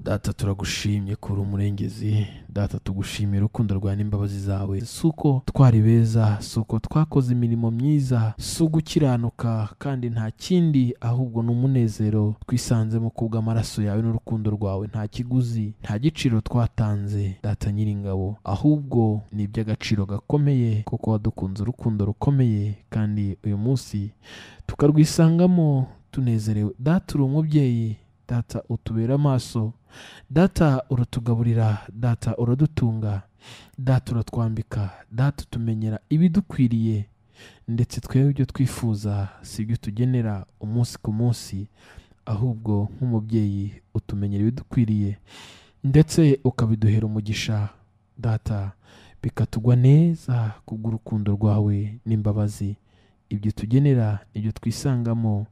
data turagushimye ko uri umurengezi data tugushimira urukundo rwawe n'imbabazi zawe si uko twari beza si uko twakoze imirimo myiza si ugukiranuka kandi nta kindi ahubwo ni umunezero twisanzemo kubw'amaraso yawe n'urukundo rwawe nta kiguzi nta giciro twatanze data nyiringabo ahubwo ni iby'agaciro gakomeye kuko wadukunze urukundo rukomeye kandi uyu munsi tukarwisangamo tunezerewe data uri umubyeyi data utubera amaso data uratugaburira data uradutunga data uratwambika data utumenyera ibidukwiriye ndetse twebwe ibyo twifuza si ibyo tugenera umunsi ku munsi ahubwo nk'umubyeyi utumenyera ibidukwiriye ndetse ukabiduhera umugisha data bikatugwa neza kubw'urukundo rwawe n'imbabazi ibyo tugenera ibyo twisangamo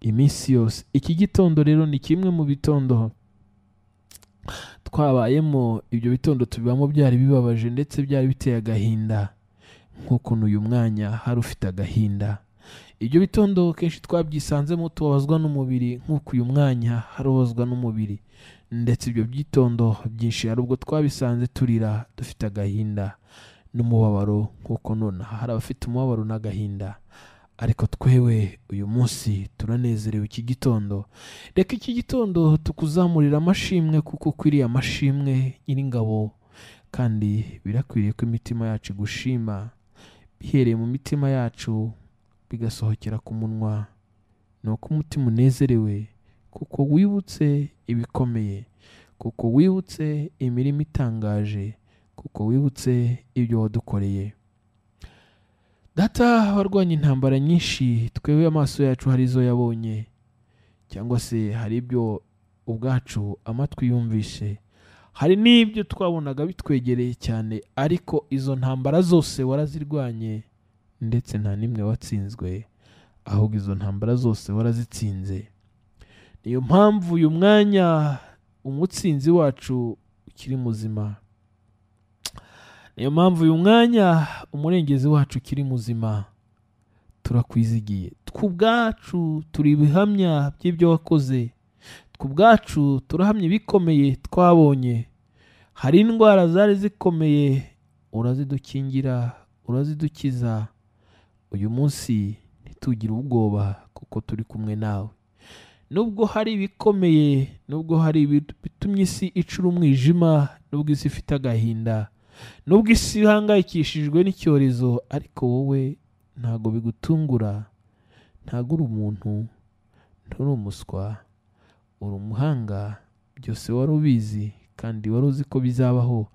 iminsi yose iki gitondo rero ni kimwe mu bitondo twabayemo ibyo bitondo tubibamo byari bibabaje ndetse byari biteye agahinda nk'ukuntu uyu mwanya hari ufite agahinda ibyo bitondo kenshi twabyisanzemo tubabazwa n'umubiri nk'uko uyu mwanya harubazwa n'umubiri ndetse ibyo byitondo byinshi hari ubwo twabisanze turira dufite agahinda n'umubabaro nk'uko nonaha hari abafite umubabaro n'agahinda ariko twewe uyu munsi turanezerewe iki gitondo reka iki gitondo tukuzamurira amashimwe kuko ukwiriye amashimwe nyiringabo kandi birakwiriye ko imitima yacu igushima bihereye mu mitima yacu bigasohokera ku munwa ni uko umutima unezerewe kuko wibutse ibikomeye kuko wibutse imirimo itangaje kuko wibutse ibyo wadukoreye data warwanya intambara nyinshi twebwe amaso yacu hari izo yabonye cyangwa se hari ibyo ubwacu amatwi yumvise hari n'ibyo twabonaga bitwegereye cyane ariko izo ntambara zose warazirwanye ndetse nta n'imwe watsinzwe ahubwo izo ntambara zose warazitsinze niyo mpamvu uyu mwanya umutsinzi wacu ukiri muzima niyo mpamvu uyu mwanya umurengezi wacu ukiri muzima turakwizigiye twubwacu turi ibihamya by'ibyo wakoze twubwacu turahamya ibikomeye twabonye hari indwara zari zikomeye urazidukingira urazidukiza uyu munsi ntitugire ubwoba kuko turi kumwe nawe nubwo hari ibikomeye nubwo hari ibitumye isi icura umwijima nubwo isi ifite agahinda nubwo isi ihangayikishijwe n'icyorezo ariko wowe ntabwo bigutungura ntabwo uri umuntu nturi umuswa uri umuhanga byose wari ubizi kandi wari uzi ko bizabaho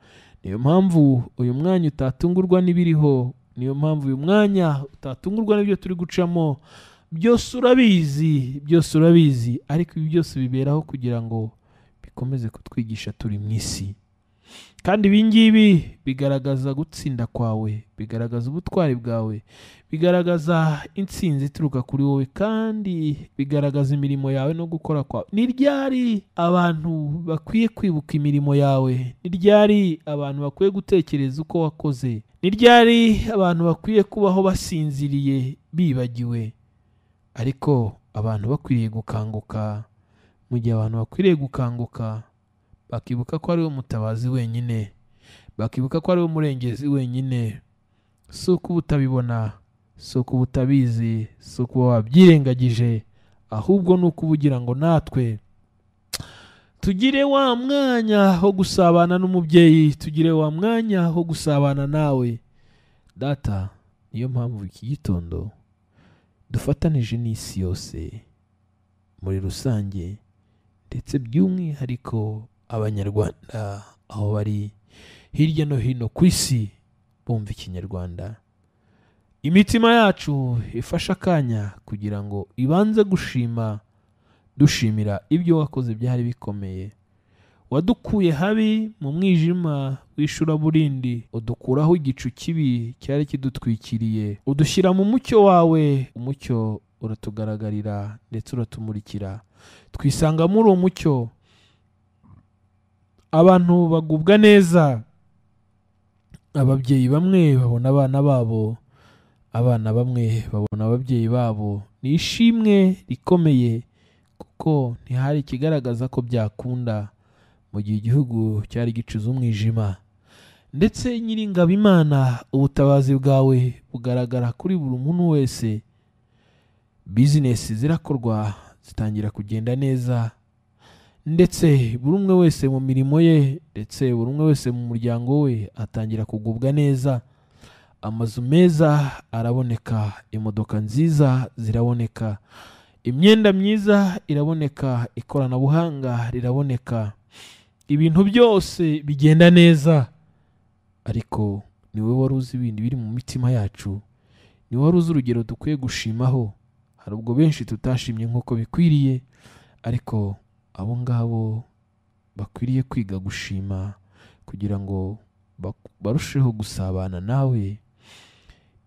niyo mpamvu uyu mwanya utatungurwa n'ibiriho niyo mpamvu uyu mwanya utatungurwa n'ibyo turi gucamo byose urabizi byose urabizi ariko ibi byose biberaho kugira ngo bikomeze kutwigisha turi mu isi kandi ibi ngibi bigaragaza gutsinda kwawe bigaragaza ubutwari bwawe bigaragaza intsinzi ituruka kuri wowe kandi bigaragaza imirimo yawe no gukora kwawe ni ryari abantu bakwiye kwibuka imirimo yawe ni ryari abantu bakwiye gutekereza uko wakoze ni ryari abantu bakwiye kubaho basinziriye bibagiwe ariko abantu bakwiriye gukanguka mu gihe abantu bakwiriye gukanguka bakibuka ko ari we mutabazi wenyine bakibuka ko ari we murengezi wenyine si uko uba utabibona si uko uba utabizi si uko wabyirengagije ahubwo ni uko uba ugira ngo natwe tugire wa mwanya wo gusabana n'umubyeyi tugire wa mwanya wo gusabana nawe data niyo mpamvu iki gitondo dufatanije n'isi yose muri rusange ndetse by'umwihariko abanyarwanda aho bari hirya no hino ku isi bumva ikinyarwanda imitima yacu ifashe akanya kugira ngo ibanze gushima dushimira ibyo wakoze byari bikomeye wadukuye habi mu mwijima w'ishuraburindi udukuraho igicu kibi cyari kidutwikiriye udushyira mu mucyo wawe umucyo uratugaragarira ndetse uratumurikira twisanga muri uwo mucyo abantu bagubwa neza ababyeyi bamwe babona abana babo abana bamwe babona ababyeyi babo ni ishimwe rikomeye kuko ntihari ikigaragaza ko byakunda mu gihe igihugu cyari gicuze umwijima ndetse nyiringabo imana ubutabazi bwawe bugaragara kuri buri muntu wese bizinesi zirakorwa zitangira kugenda neza ndetse buri umwe wese mu mirimo ye ndetse buri umwe wese mu muryango we atangira kugubwa neza amazu meza araboneka imodoka nziza ziraboneka imyenda myiza iraboneka ikoranabuhanga riraboneka ibintu byose bigenda neza ariko ni wowe wari uzi ibindi biri mu mitima yacu ni wowe wari uzi urugero dukwiye gushimaho hari ubwo benshi tutashimye nk'uko bikwiriye ariko abo ngabo bakwiriye kwiga gushima kugira ngo bak- barusheho gusabana nawe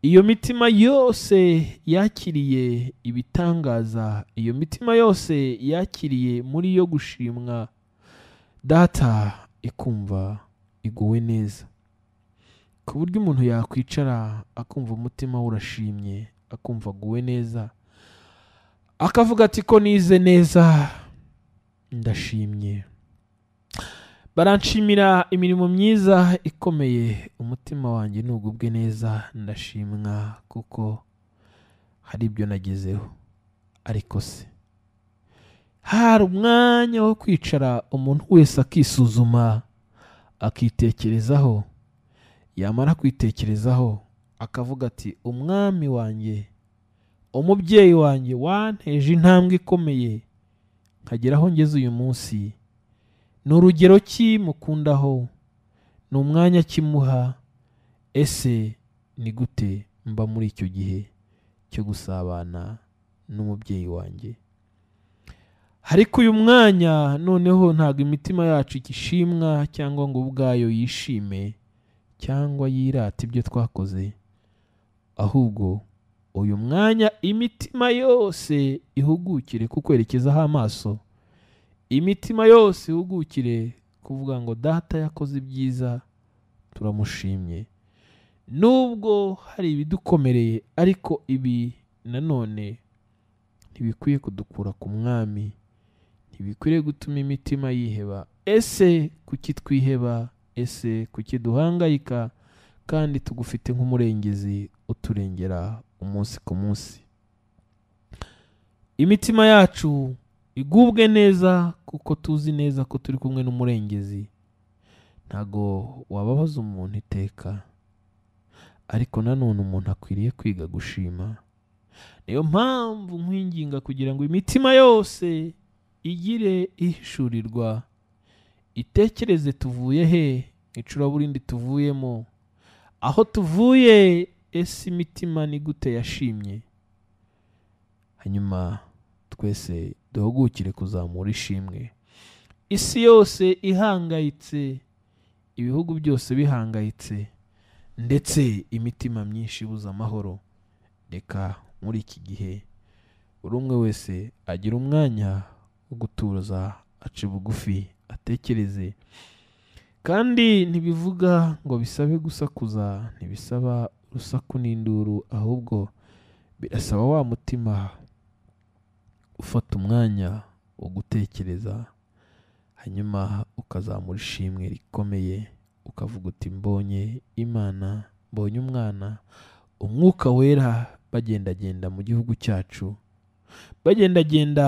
iyo mitima yose yakiriye ibitangaza iyo mitima yose yakiriye muri yo gushimwa data ikumva iguwe neza ku buryo umuntu yakwicara akumva umutima we urashimye akumva aguwe neza akavuga ati ko nize neza ndashimye baranshimira imirimo myiza ikomeye umutima wanjye ntugubwe neza ndashimwa kuko hari ibyo nagezeho ariko se hari umwanya wo kwicara umuntu wese akisuzuma akitekerezaho yamara kwitekerezaho akavuga ati umwami wanjye umubyeyi wanjye wanteje intambwe ikomeye nkagera aho ngeze uyu munsi ni urugero ki mukundaho ni umwanya kimuha ese ni gute mba muri icyo gihe cyo gusabana n'umubyeyi wanjye ariko uyu mwanya noneho ntabwo imitima yacu igishimwa cyangwa ngo ubwayo yishime cyangwa yirata ibyo twakoze ahubwo uyu mwanya imitima yose ihugukire kukwerekezaho amaso imitima yose ihugukire kuvuga ngo data yakoze ibyiza turamushimye nubwo hari ibidukomereye ariko ibi nanone ntibikwiye kudukura ku mwami ntibikwiriye gutuma imitima yiheba ese kuki twiheba ese kuki duhangayika kandi tugufite nk'umurengezi uturengera umunsi ku munsi imitima yacu igubwe neza kuko tuzi neza ko turi kumwe n'umurengezi ntago wababaza umuntu iteka ariko nanone umuntu akwiriye kwiga gushima niyo mpamvu nkwinginga kugira ngo imitima yose igire ihishurirwa itekereze tuvuye he icuraburindi tuvuyemo aho tuvuye ese imitima ni gute yashimye hanyuma twese duhugukire kuzamura ishimwe isi yose ihangayitse ibihugu byose bihangayitse ndetse imitima myinshi ibuze amahoro reka muri iki gihe buri umwe wese agira umwanya wo gutuza ace bugufi atekereze kandi ntibivuga ngo bisabe gusakuza ntibisaba urusaku n'induru ahubwo birasaba wa mutima ufata umwanya wo gutekereza hanyuma ukazamura ishimwe rikomeye ukavuga uti mbonye imana mbonye umwana umwuka wera bagendagenda mu gihugu cyacu bagendagenda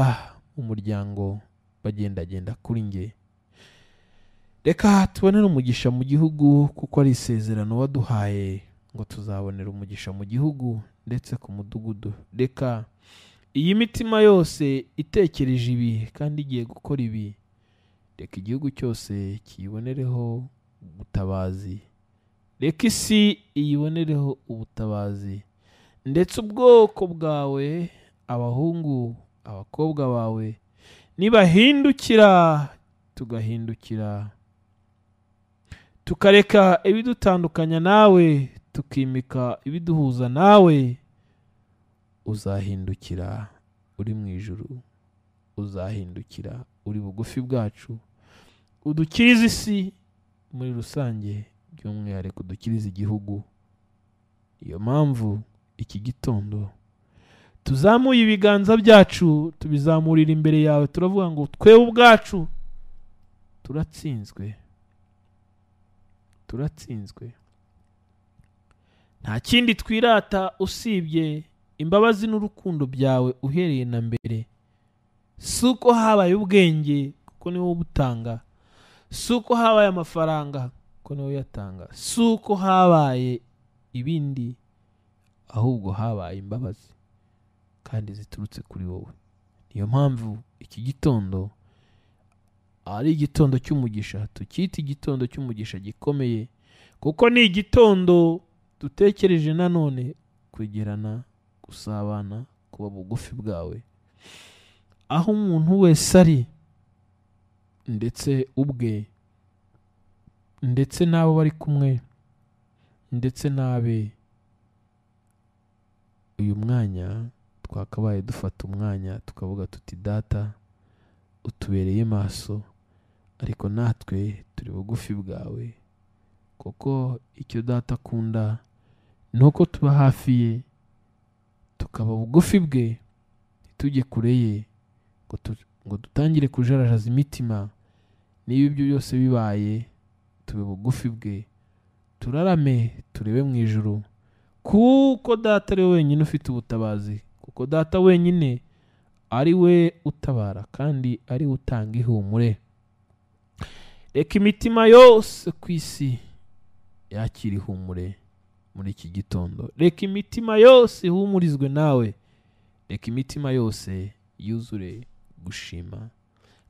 mu muryango bagendagenda kuri nge reka tubonere umugisha mu gihugu kuko ari isezerano waduhaye ngo tuzabonera umugisha mu gihugu ndetse ku mudugudu reka iyi mitima yose itekereje ibi kandi igiye gukora ibi reka igihugu cyose kiyibonereho ubutabazi reka isi iyibonereho ubutabazi ndetse ubwoko bwawe abahungu abakobwa bawe nibahindukira tugahindukira tukareka ibidutandukanya nawe tukimika ibiduhuza nawe uzahindukira uri mu ijuru uzahindukira uri bugufi bwacu udukirize isi muri rusange by'umwihariko udukirize igihugu niyo mpamvu iki gitondo tuzamuye ibiganza byacu tubizamurira imbere yawe turavuga ngo twewe ubwacu turatsinzwe turatsinzwe nta kindi twirata usibye imbabazi n'urukundo byawe uhereye na mbere si uko habaye ubwenge kuko niwo ubutanga si uko habaye amafaranga kuko niwo uyatanga si uko habaye ibindi ahubwo habaye imbabazi kandi ziturutse kuri wowe niyo mpamvu iki gitondo ari igitondo cy'umugisha tukita igitondo cy'umugisha gikomeye kuko ni igitondo dutekereje nanone kwegerana gusabana kuba bugufi bwawe aho umuntu wese ari ndetse ubwe ndetse n'abo bari kumwe ndetse n'abe uyu mwanya twakabaye dufata umwanya tukavuga tuti data utubereye maso ariko natwe turi bugufi bwawe kuko icyo data akunda ni uko tuba hafi ye tukaba bugufi bwe ntitujye kure ye ngo tu- ngo dutangire kujarajaza imitima niba ibyo byose bibaye tube bugufi bwe turarame turebe mu ijuru kuko data ari we wenyine ufite ubutabazi kuko data wenyine ari we utabara kandi ari we utanga ihumure reka imitima yose ku isi yakira ihumure muri iki gitondo reka imitima yose ihumurizwe nawe reka imitima yose yuzure gushima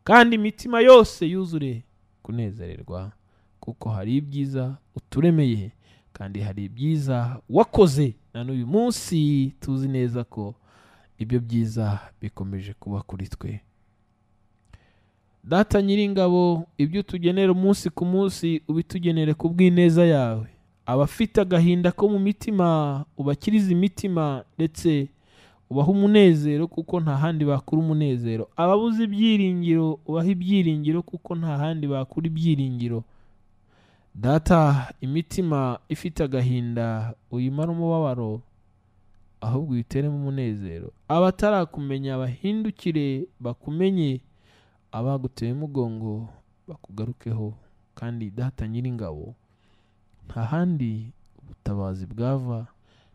kandi imitima yose yuzure kunezererwa kuko hari ibyiza uturemeye kandi hari ibyiza wakoze na n'uyu munsi tuzi neza ko ibyo byiza bikomeje kuba kuri twe data nyiringabo ibyo utugenera umunsi ku munsi ubitugenere ku bw'ineza yawe abafite agahinda ko mu mitima ubakirize imitima ndetse ubaha umunezero kuko nta handi bakura umunezero ababuze ibyiringiro ubaha ibyiringiro kuko nta handi bakura ibyiringiro data imitima ifite agahinda uyimara umubabaro ahubwo uyiteremo umunezero abatarakumenya bahindukire bakumenye abaguteye umugongo bakugarukeho kandi data nyiringabo nta handi ubutabazi bwava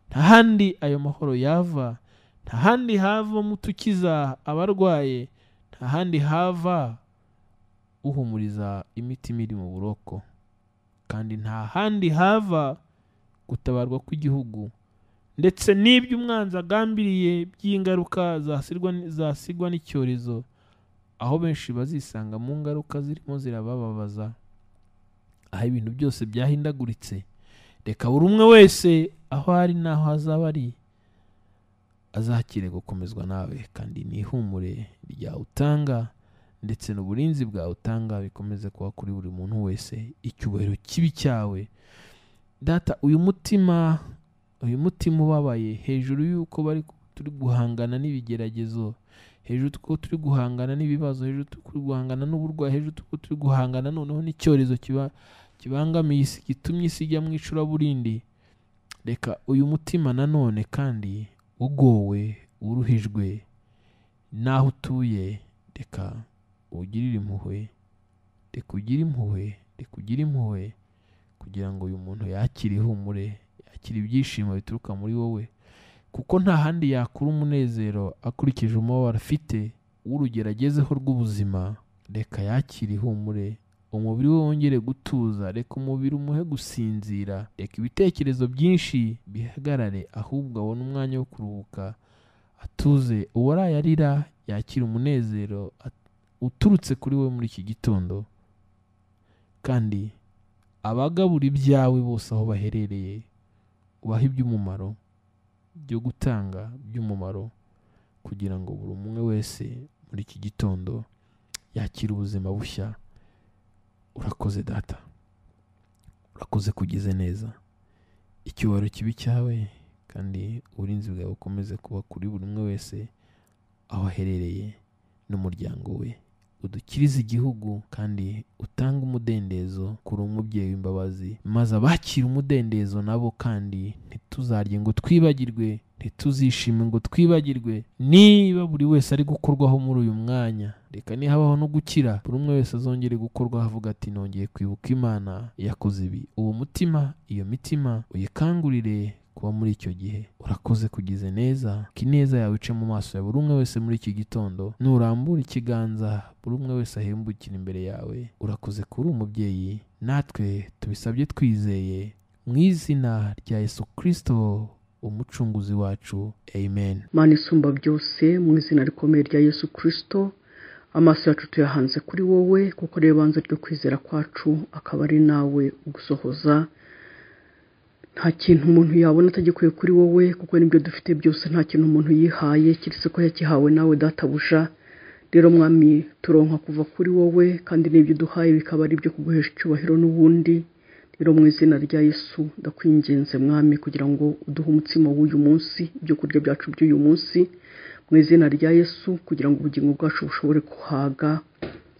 nta handi ayo mahoro yava nta handi havamo utukiza abarwaye nta handi hava uhumuriza imitima iri mu buroko kandi nta handi hava gutabarwa kw'igihugu ndetse n'ibyo umwanzi agambiriye by'ingaruka zasigwa zasigwa n'icyorezo aho benshi bazisanga mu ngaruka zirimo zirabababaza aho ibintu byose byahindaguritse reka buri umwe wese aho ari n'aho azaba ari azakire gukomezwa nawe kandi n'ihumure ryawe utanga ndetse n'uburinzi bwawe utanga bikomeze kuba kuri buri muntu wese icyubahiro kibi cyawe data uyu mutima uyu mutima ubabaye hejuru y'uko bari turi guhangana n'ibigeragezo hejuru ko turi guhangana n'ibibazo hejuru turi guhangana n'uburwayi hejuru ko turi guhangana noneho n'icyorezo kiba kibangamiye isi gitumye isi ijya mu icuraburindi reka uyu mutima nanone kandi ugowe uruhijwe n'aho utuye reka ugirire impuhwe reka ugire impuhwe reka ugire impuhwe kugira ngo uyu muntu yakire ihumure yakire ibyishimo bituruka muri wowe kuko nta handi yakura umunezero akurikije umubabaro afite w'urugeragezeho rw'ubuzima reka yakire ihumure umubiri we wongere gutuza reka umubiri umuhe gusinzira reka ibitekerezo byinshi bihagarare ahubwo abone umwanya wo kuruhuka atuze uwaraye arira yakira umunezero at- uturutse kuri we muri iki gitondo kandi abagabura ibyawe bose aho baherereye ubahe iby'umumaro byo gutanga by'umumaro kugira ngo buri umwe wese muri iki gitondo yakire ubuzima bushya urakoze data urakoze kugize neza icyubahiro kibi cyawe kandi uburinzi bwawe bukomeze kuba kuri buri umwe wese aho aherereye n'umuryango we udukirize igihugu kandi utange umudendezo kuri umubyeyi w'imbabazi maze abakira umudendezo nabo kandi ntituzarye ngo twibagirwe ntituzishime ngo twibagirwe niba buri wese ari gukorwaho muri uyu mwanya reka nihabaho no gukira buri umwe wese azongere gukorwaho avuga ati nongeye kwibuka imana yakoze ibi uwo mutima iyo mitima uyikangurire kuba muri icyo gihe urakoze kugize neza ko ineza yawe ice mu maso ya buri umwe wese muri iki gitondo nurambura ikiganza buri umwe wese ahembukira imbere yawe urakoze kuri umubyeyi natwe tubisabye twizeye mu izina rya yesu kirisito umucunguzi wacu amen mana isumba byose mu izina rikomeye rya yesu kirisito amaso yacu tuyahanze kuri wowe kuko ariyo banze ryo kwizera kwacu akaba ari nawe ugusohoza nta kintu umuntu yabona atagikuye kuri wowe kuko n'ibyo dufite byose nta kintu umuntu yihaye keretse ko yakihawe nawe databuja rero mwami turonka kuva kuri wowe kandi n'ibyo uduhaye bikaba ari ibyo kuguhesha icyubahiro n'ubundi rero mu izina rya yesu ndakwinginze mwami kugira ngo uduhe umutsima w'uyu munsi ibyo kurya byacu by'uyu munsi mu izina rya yesu kugira ngo ubugingo bwacu bushobore kuhaga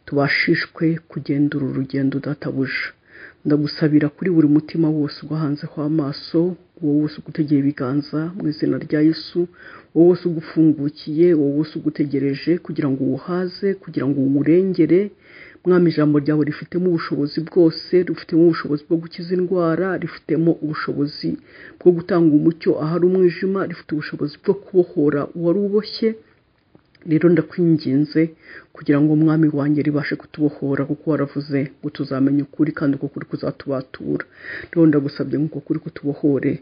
tubashishwe kugenda uru rugendo databuja ndagusabira kuri buri mutima wose ugahanzeho amaso wowe wose ugutegeye ibiganza mu izina rya yesu wowe wose ugufungukiye wowe wose ugutegereje kugira ngo uwuhaze kugira ngo uwurengere mwami ijambo ryawe rifitemo ubushobozi bwose rifitemo ubushobozi bwo gukiza indwara rifitemo ubushobozi bwo gutanga umucyo ahari umwijima rifite ubushobozi bwo kubohora uwari uboshye rero ndakwinginze kugira ngo umwami wanjye ribashe kutubohora kuko waravuze ngo tuzamenye ukuri kandi uko kuri kuzatubatura rero ndagusabye nk'uko kuri kutubohore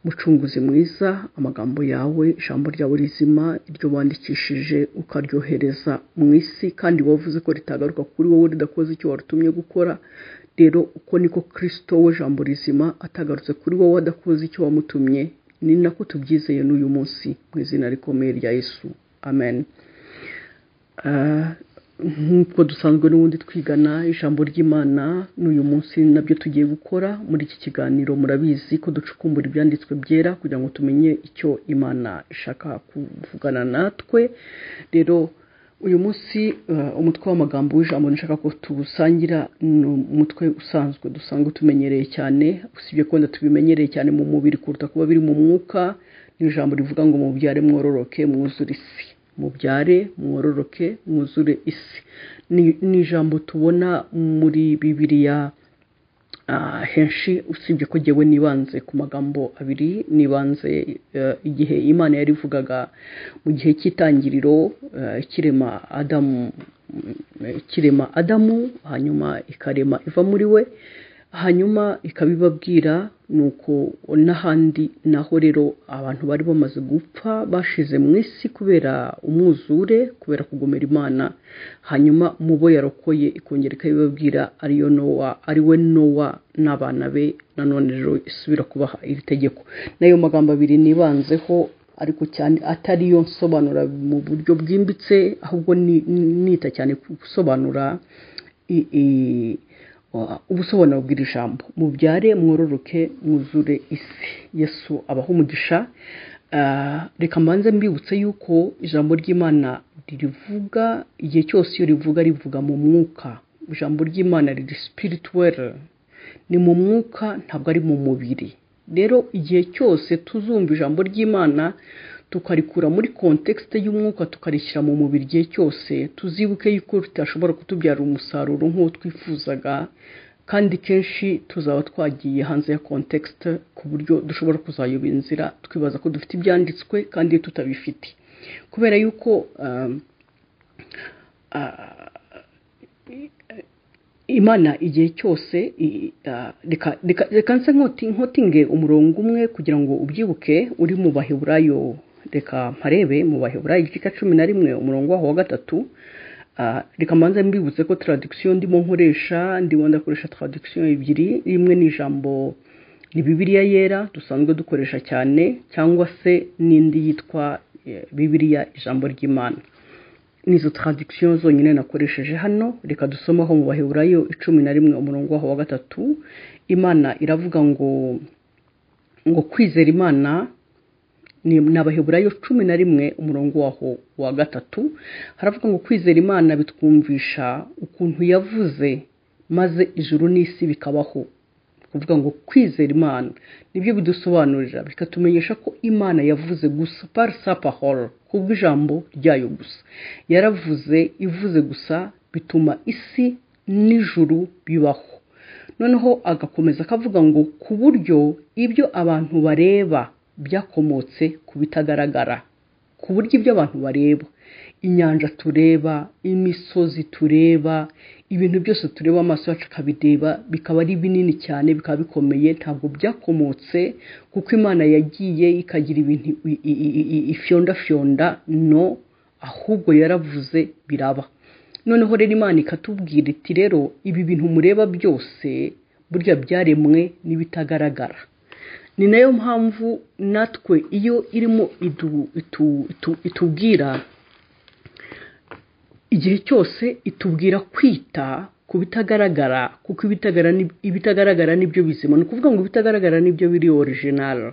mucunguzi mwiza amagambo yawe ijambo ryawe rizima iryo wandikishije ukaryohereza mu isi kandi wavuze ko ritagaruka kuri wowe ridakoze icyo warutumye gukora rero uko niko kirisito we jambo rizima atagarutse kuri wowe adakoze icyo wamutumye ni nako tubyizeye n'uyu munsi mu izina rikomeye rya yesu amen nk'uko dusanzwe n'ubundi twigana ijambo ry'imana n'uyu munsi nabyo tugiye gukora muri iki kiganiro murabizi ko ducukumbura ibyanditswe byera kugira ngo tumenye icyo imana ishaka kuvugana natwe rero uyu munsi umutwe w'amagambo w'ijambo nshaka ko tuwusangira ni umutwe usanzwe dusanzwe tumenyereye cyane usibye ko tubimenyereye cyane mu mubiri kuruta kuba biri mu mwuka n'ijambo rivuga ngo mubyare mwororoke mwuzure isi mubyare mwororoke mwuzure isi ni ijambo tubona muri bibiriya henshi usibye ko ngewe nibanze ku magambo abiri nibanze igihe imana yarivugaga mu gihe cy'itangiriro kirema adamu kirema adamu hanyuma ikarema iva muri we hanyuma ikabibabwira ni uko n'ahandi naho rero abantu bari bamaze gupfa bashize mu isi kubera umwuzure kubera kugomera imana hanyuma mu bo yarokoye ikongera ikabibabwira ariyo nowa ariwe nowa n'abana be nanone rero isubira kubaha iri tegeko n'ayo magambo abiri nibanzeho ariko cyane atari yo nsobanura mu buryo bwimbitse ahubwo nita cyane gusobanura ubusobanuro bw'iri jambo mubyare mwororoke mwuzure isi yesu abaho umugisha reka mbanze mbibutse yuko ijambo ry'imana ririvuga igihe cyose iyo rivuga rivuga mu mwuka ijambo ry'imana riri sipirituweri ni mu mwuka ntabwo ari mu mubiri rero igihe cyose tuzumva ijambo ry'imana tukarikura muri kontekisite y'umwuka tukarishyira mu mubiri igihe cyose tuzibuke yuko ritashobora kutubyara umusaruro nk'uwo twifuzaga kandi kenshi tuzaba twagiye hanze ya kontekisite ku buryo dushobora kuzayoba inzira twibaza ko dufite ibyanditswe kandi tutabifite kubera yuko imana igihe cyose reka nse nkotinge umurongo umwe kugira ngo ubyibuke uri mu baheburayo reka mparebe mu baheburayo igice cumi na rimwe umurongo waho wa gatatu reka mbanza mbibutse ko taradikisiyo ndimo nkoresha ndimo ndakoresha taradikisiyo ebyiri rimwe ni ijambo ni bibiriya yera dusanzwe dukoresha cyane cyangwa se n'indi yitwa bibiriya ijambo ry'imana nizo taradikisiyo zonyine nakoresheje hano reka dusomaho mu baheburayo icumi na rimwe umurongo waho wa gatatu imana iravuga ngo ngo kwizera imana ni abaheburayo cumi na rimwe umurongo waho wa gatatu haravuga ngo kwizera imana bitwumvisha ukuntu yavuze maze ijuru n'isi bikabaho kuvuga ngo kwizera imana nibyo bidusobanurira bikatumenyesha ko imana yavuze gusa pari sapahoro kubwo ijambo ryayo gusa yaravuze ivuze gusa bituma isi n'ijuru bibaho noneho agakomeza akavuga ngo ku buryo ibyo abantu bareba byakomotse ku bitagaragara ku buryo ibyo abantu bareba inyanja tureba imisozi tureba ibintu byose tureba amaso yacu akabireba bikaba ari binini cyane bikaba bikomeye ntabwo byakomotse kuko imana yagiye ikagira ibintu ifyondafyonda no ahubwo yaravuze biraba noneho rero imana ikatubwira iti rero ibi bintu mureba byose burya byaremwe n'ibitagaragara ni nayo mpamvu natwe iyo irimo itubwira igihe cyose itubwira kwita ku bitagaragara kuko ibitagaragara nibyo bizima ni ukuvuga ngo ibitagaragara nibyo biri orijinari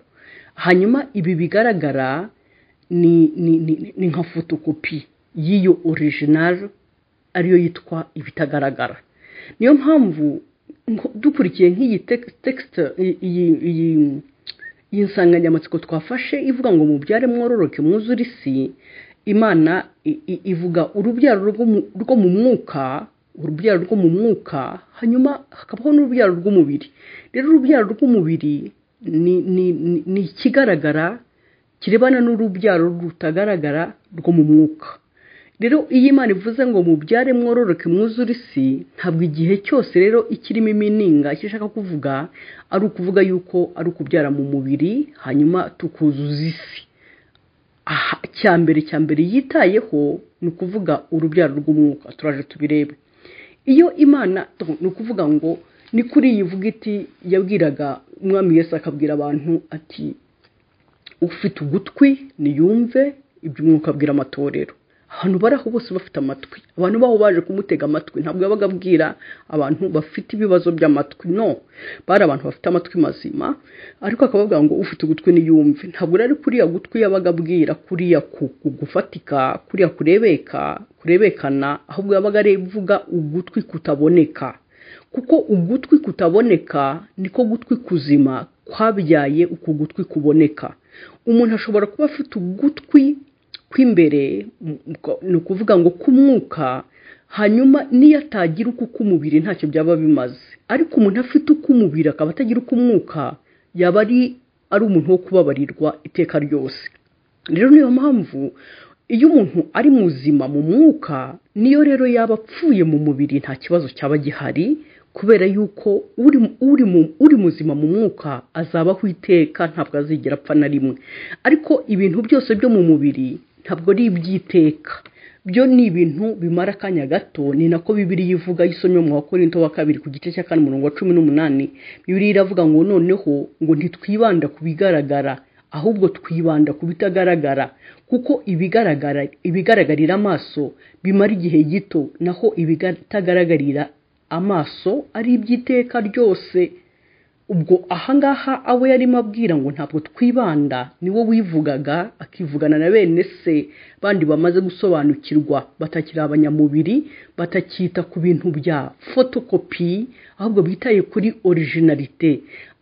hanyuma ibi bigaragara ni nka fotokopi y'iyo orijinari ariyo yitwa ibitagaragara niyo mpamvu dukurikiye nk'iyi tekisite iyi nsanganyamatsiko twafashe ivuga ngo mubyare mwororoke mwuzure isi imana ivuga urubyaro rwo mu mwuka urubyaro rwo mu mwuka hanyuma hakabaho n'urubyaro rw'umubiri rero urubyaro rw'umubiri ni ikigaragara kirebana n'urubyaro rutagaragara rwo mu mwuka rero iyo imana ivuze ngo mubyare mwororoke mwuzure isi ntabwo igihe cyose rero ikirimo imininga icyo ishaka kuvuga ari ukuvuga yuko ari ukubyara mu mubiri hanyuma tukuzuza isi cya mbere cya mbere yitayeho ni ukuvuga urubyaro rw'umwuka turaje tubirebe iyo imana ni ukuvuga ngo ni kuri iyi vuga iti yabwiraga umwami Yesu akabwira abantu ati ufite ugutwi niyumve iby'umwuka abwira amatorero abantu bari aho bose bafite amatwi abantu baho baje kumutega amatwi ntabwo yabaga abwira abantu bafite ibibazo by'amatwi no bari abantu bafite amatwi mazima ariko akababwira ngo ufite ugutwi niyumve ntabwo rero kuriya gutwi yabaga abwira kuriya gufatika kuriya kurebeka kurebekana ahubwo yabaga avuga ugutwi kutaboneka kuko ugutwi kutaboneka niko gutwi kuzima kwabyaye uku gutwi kuboneka umuntu ashobora kuba afite ugutwi kw'imbere ni ukuvuga ngo k'umwuka hanyuma niyo atagira uko k'umubiri ntacyo byaba bimaze ariko umuntu afite uk'umubiri akaba atagira uk'umwuka yaba ari ari umuntu wo kubabarirwa iteka ryose rero niyo mpamvu iyo umuntu ari muzima mu mwuka niyo rero yaba apfuye mu mubiri nta kibazo cyaba gihari kubera yuko uri muzima mu mwuka azabaho iteka ntabwo azigera apfa na rimwe ariko ibintu byose byo mu mubiri ntabwo ari iby'iteka byo ni ibintu bimara akanya gato ni nako bibiri yivuga y'isomyo mu wakorinto wa kabiri ku gice cya kane umurongo wa cumi n'umunani bibiri iravuga ngo noneho ngo ntitwibanda ku bigaragara ahubwo twibanda ku bitagaragara kuko ibigaragara ibigaragarira amaso bimara igihe gito naho ibitagaragarira amaso ari iby'iteka ryose ubwo ahangaha abo yarimo abwira ngo ntabwo twibanda niwo wivugaga akivugana na bene se bandi bamaze gusobanukirwa batakiri abanyamubiri batakita ku bintu bya fotokopi ahubwo bitaye kuri orijinarite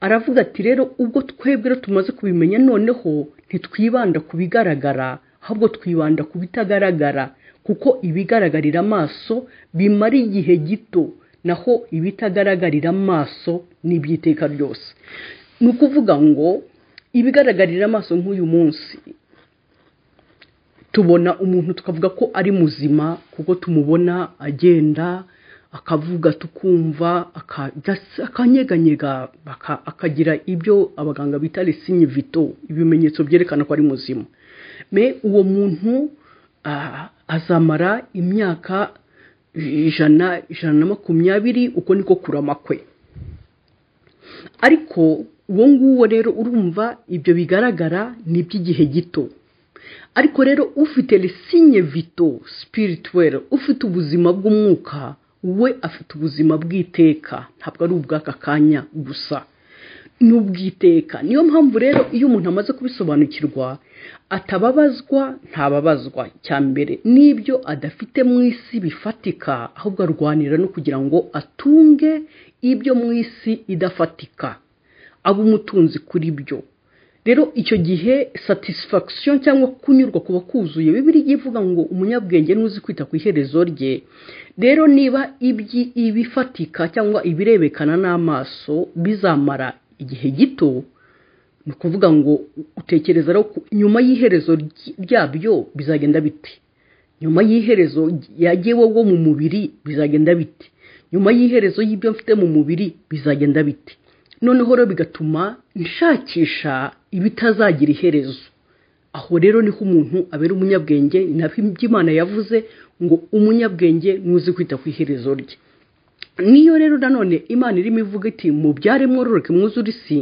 aravuga ati rero ubwo twebwe tumaze kubimenya noneho ntitwibanda ku bigaragara ahubwo twibanda ku bitagaragara kuko ibigaragarira amaso bimara igihe gito naho ibitagaragarira amaso n'iby'iteka ryose ni ukuvuga ngo ibigaragarira amaso nk'uyu munsi tubona umuntu tukavuga ko ari muzima kuko tumubona agenda akavuga tukumva akanyeganyega akagira ibyo abaganga bita resinye vito ibimenyetso byerekana ko ari muzima me uwo muntu azamara imyaka ijana ijana na makumyabiri uko niko kurama kwe ariko uwo nguwo rero urumva ibyo bigaragara ni iby'igihe gito ariko rero ufite resinye vito sipirituwere ufite ubuzima bw'umwuka we afite ubuzima bw'iteka ntabwo ari ubw'aka kanya gusa ni ubwiteka niyo mpamvu rero iyo umuntu amaze kubisobanukirwa atababazwa ntababazwa cya mbere n'ibyo adafite mu isi bifatika ahubwo arwanira no kugira ngo atunge ibyo mu isi idafatika aba umutunzi kuri byo rero icyo gihe satisfaction cyangwa kunyurwa kuba kuzuye bibiri ivuga ngo umunyabwenge n'uzi kwita ku iherezo rye rero niba ibifatika cyangwa ibirebekana n'amaso bizamara igihe gito ni ukuvuga ngo utekereza rero nyuma y'iherezo ryabyo bizagenda biti nyuma y'iherezo yagiye wowe mu mubiri bizagenda biti nyuma y'iherezo y'ibyo mfite mu mubiri bizagenda biti noneho rero bigatuma nshakisha ibitazagira iherezo aho rero niho umuntu abera umunyabwenge nabyo imana yavuze ngo umunyabwenge nuzi kwita ku iherezo rye niyo rero nanone imana irimo ivuga iti mubyare mwororoke mwuzure isi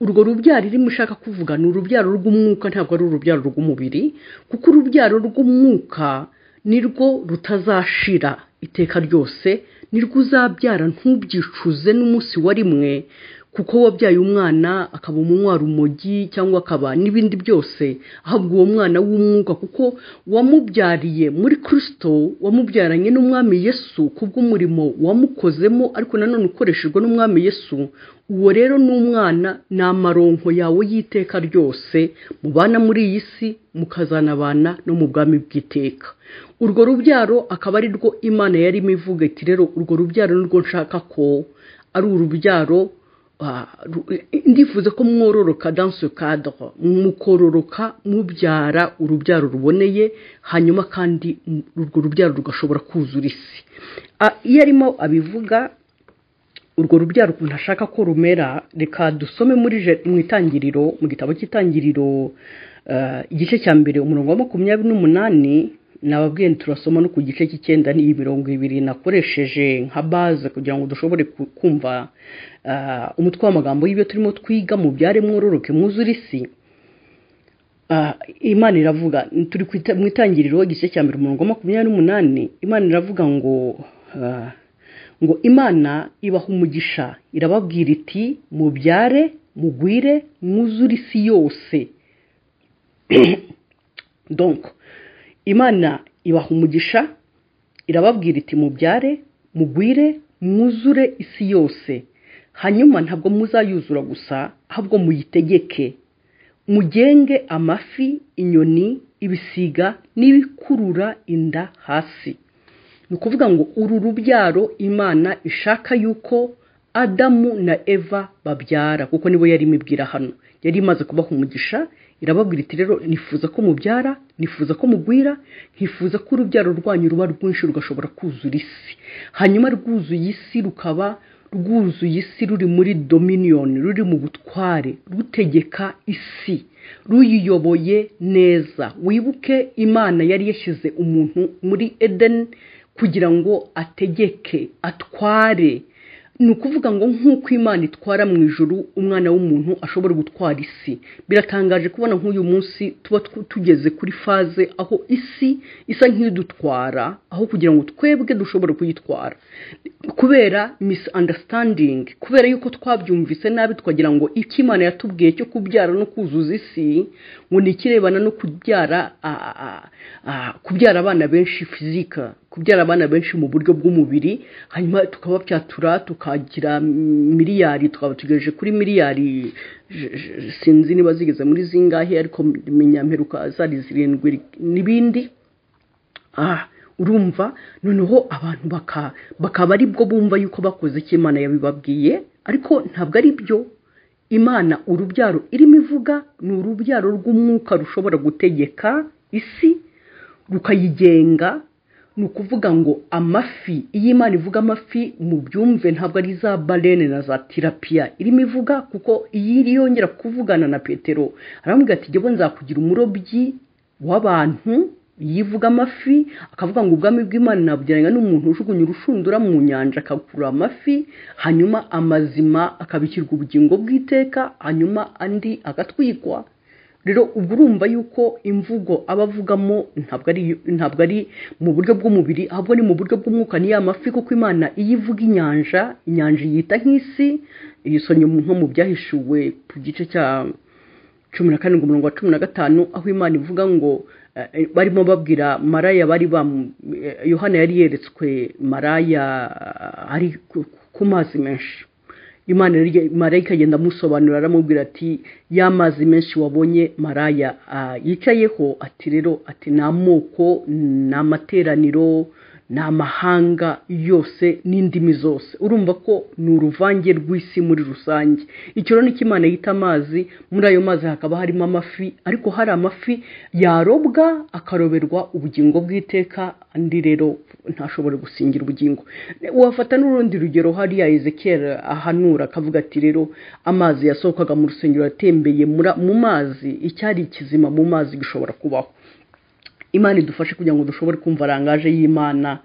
urwo rubyaro irimo ushaka kuvuga ni urubyaro rw'umwuka ntabwo ari urubyaro rw'umubiri kuko urubyaro rw'umwuka nirwo rutazashira iteka ryose nirwo uzabyara ntubyicuze n'umunsi wa rimwe kuko wabyaye umwana akaba umunywa umogi cyangwa akaba n'ibindi byose ahubwo uwo mwana w'umwuka kuko wamubyariye muri kirisito wamubyaranye n'umwami yesu kubw'umurimo wamukozemo ariko nanone ukoreshejwe n'umwami yesu uwo rero ni umwana ni amaronko yawe y'iteka ryose mubana muri iyi si mukazanabana no mu bwami bw'iteka urwo rubyaro akaba ari rwo imana yarimo ivuga iti rero urwo rubyaro nirwo nshaka ko ari urubyaro ndifuza ko mwororoka danse kadoro mukororoka mubyara urubyaro ruboneye hanyuma kandi urwo rubyaro rugashobora kuzura isi iyo arimo abivuga urwo rubyaro ukuntu ashaka ko rumera reka dusome muri mu itangiriro mu gitabo cy'itangiriro igice cya mbere umurongo wa makumyabiri n'umunani nababwiye turasoma no ku gice cy'icyenda n'iyi mirongo ibiri nakoresheje nka baze kugira ngo dushobore kumva umutwe w'amagambo y'ibyo turimo twiga mu byare mwororoke mwuzure isi imana iravuga turi mu itangiriro igice cya mbere umurongo wa makumyabiri n'umunani imana iravuga ngo ngo imana ibaha umugisha irababwira iti mubyare mugwire mwuzure isi yose donko imana ibaha umugisha irababwira iti mubyare mugwire mwuzure isi yose hanyuma ntabwo muzayuzura gusa ahubwo muyitegeke mugenge amafi inyoni ibisiga n'ibikurura inda hasi ni ukuvuga ngo uru rubyaro imana ishaka yuko adamu na eva babyara kuko nibo yari imibwira hano yari imaze kubaha umugisha irababwira iti rero nifuza ko mubyara nifuza ko mugwira nkifuza ko urubyaro rwanyu ruba rwinshi rugashobora kuzura isi hanyuma rwuzuye isi rukaba rwuzuye isi ruri muri dominiyoni ruri mu butware rutegeka isi ruyiyoboye neza wibuke imana yari yashyize umuntu muri edeni kugira ngo ategeke atware ni ukuvuga ngo nk'uko imana itwara mu ijuru umwana w'umuntu ashobora gutwara isi biratangaje kubona nk'uyu munsi tuba tugeze kuri faze aho isi isa nk'idutwara aho kugira ngo twebwe dushobore kuyitwara kubera misunderstanding kubera yuko twabyumvise nabi twagira ngo icyo imana yatubwiye cyo kubyara no kuzuza isi ngo ni ikirebana no kubyara kubyara abana benshi fizika kubyara abana benshi mu buryo bw'umubiri hanyuma tukabapyatura tukagira miliyari tukaba tugejeje kuri miliyari sinzi niba zigeze muri zingahe ariko mperuka zari zirindwi n'ibindi urumva noneho abantu bakaba ari bwo bumva yuko bakoze icyo imana yabibabwiye ariko ntabwo ari byo imana urubyaro irimo ivuga ni urubyaro rw'umwuka rushobora gutegeka isi rukayigenga ni ukuvuga ngo amafi iyo imana ivuga amafi mu byumve ntabwo ari za barene na za tirapiya irimo ivuga kuko iyo yongera kuvugana na petero aramubwira ati jyewe nzakugira umurobyi w'abantu yivuga amafi akavuga ngo ubwami bw'imana nabugereranya n'umuntu ujugunya urushundura mu nyanja akakura amafi hanyuma amazima akabikirwa ubugingo bw'iteka hanyuma andi agatwikwa rero ubwo urumva yuko imvugo aba avugamo ntabwo ari ntabwo ari mu buryo bw'umubiri ahubwo ni mu buryo bw'umwuka ni ya mafi kuko imana iyo ivuga inyanja inyanja iyita nk'isi yisonye nko mu byahishuwe ku gice cya cumi na karindwi umurongo wa cumi na gatanu aho imana ivuga ngo barimo babwira maraya bari yohana yari yeretswe maraya ari ku mazi menshi imana marayika agenda amusobanurira aramubwira ati ya mazi menshi wabonye maraya yicayeho ati rero ati ni amoko ni amateraniro ni amahanga yose n'indimi zose urumva ko ni uruvange rw'isi muri rusange icyo rero nicyo imana yita amazi muri ayo mazi hakaba harimo amafi ariko hari amafi yarobwa akaroberwa ubugingo bw'iteka andi rero ntashobore gusingira ubugingo wafata n'urundi rugero hariya ezekiel ahanura akavuga ati rero amazi yasohokaga mu rusengero yatembeye mu mazi icyari ikizima mu mazi gishobora kubaho imana idufashe kugira ngo dushobore kumva arangaje y'imana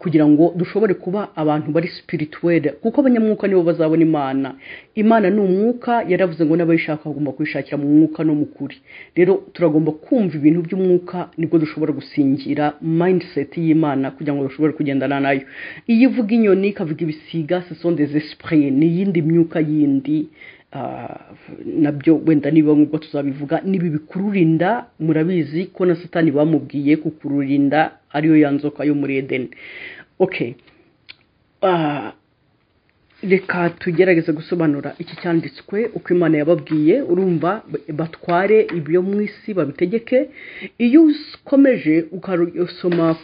kugira ngo dushobore kuba abantu bari sipirituwere kuko abanyamwuka nibo bazabona imana imana ni umwuka yaravuze ngo n'abayishaka bagomba kuyishakira mu mwuka no mu kuri rero turagomba kumva ibintu by'umwuka nibwo dushobora gusingira mayindiseti y'imana kugira ngo dushobore kugendana nayo iyo ivuga inyoni ikavuga ibisiga sesondeze sipure ni iyindi myuka yindi nabyo wenda niba nk'ubwo tuzabivuga niba bikururinda murabizi ko na satani bamubwiye kukururinda ariyo yanzoka yo muri edeni oke reka tugerageze gusobanura iki cyanditswe uko imana yababwiye urumva batware ibyo mu isi babitegeke iyo ukomeje ukasoma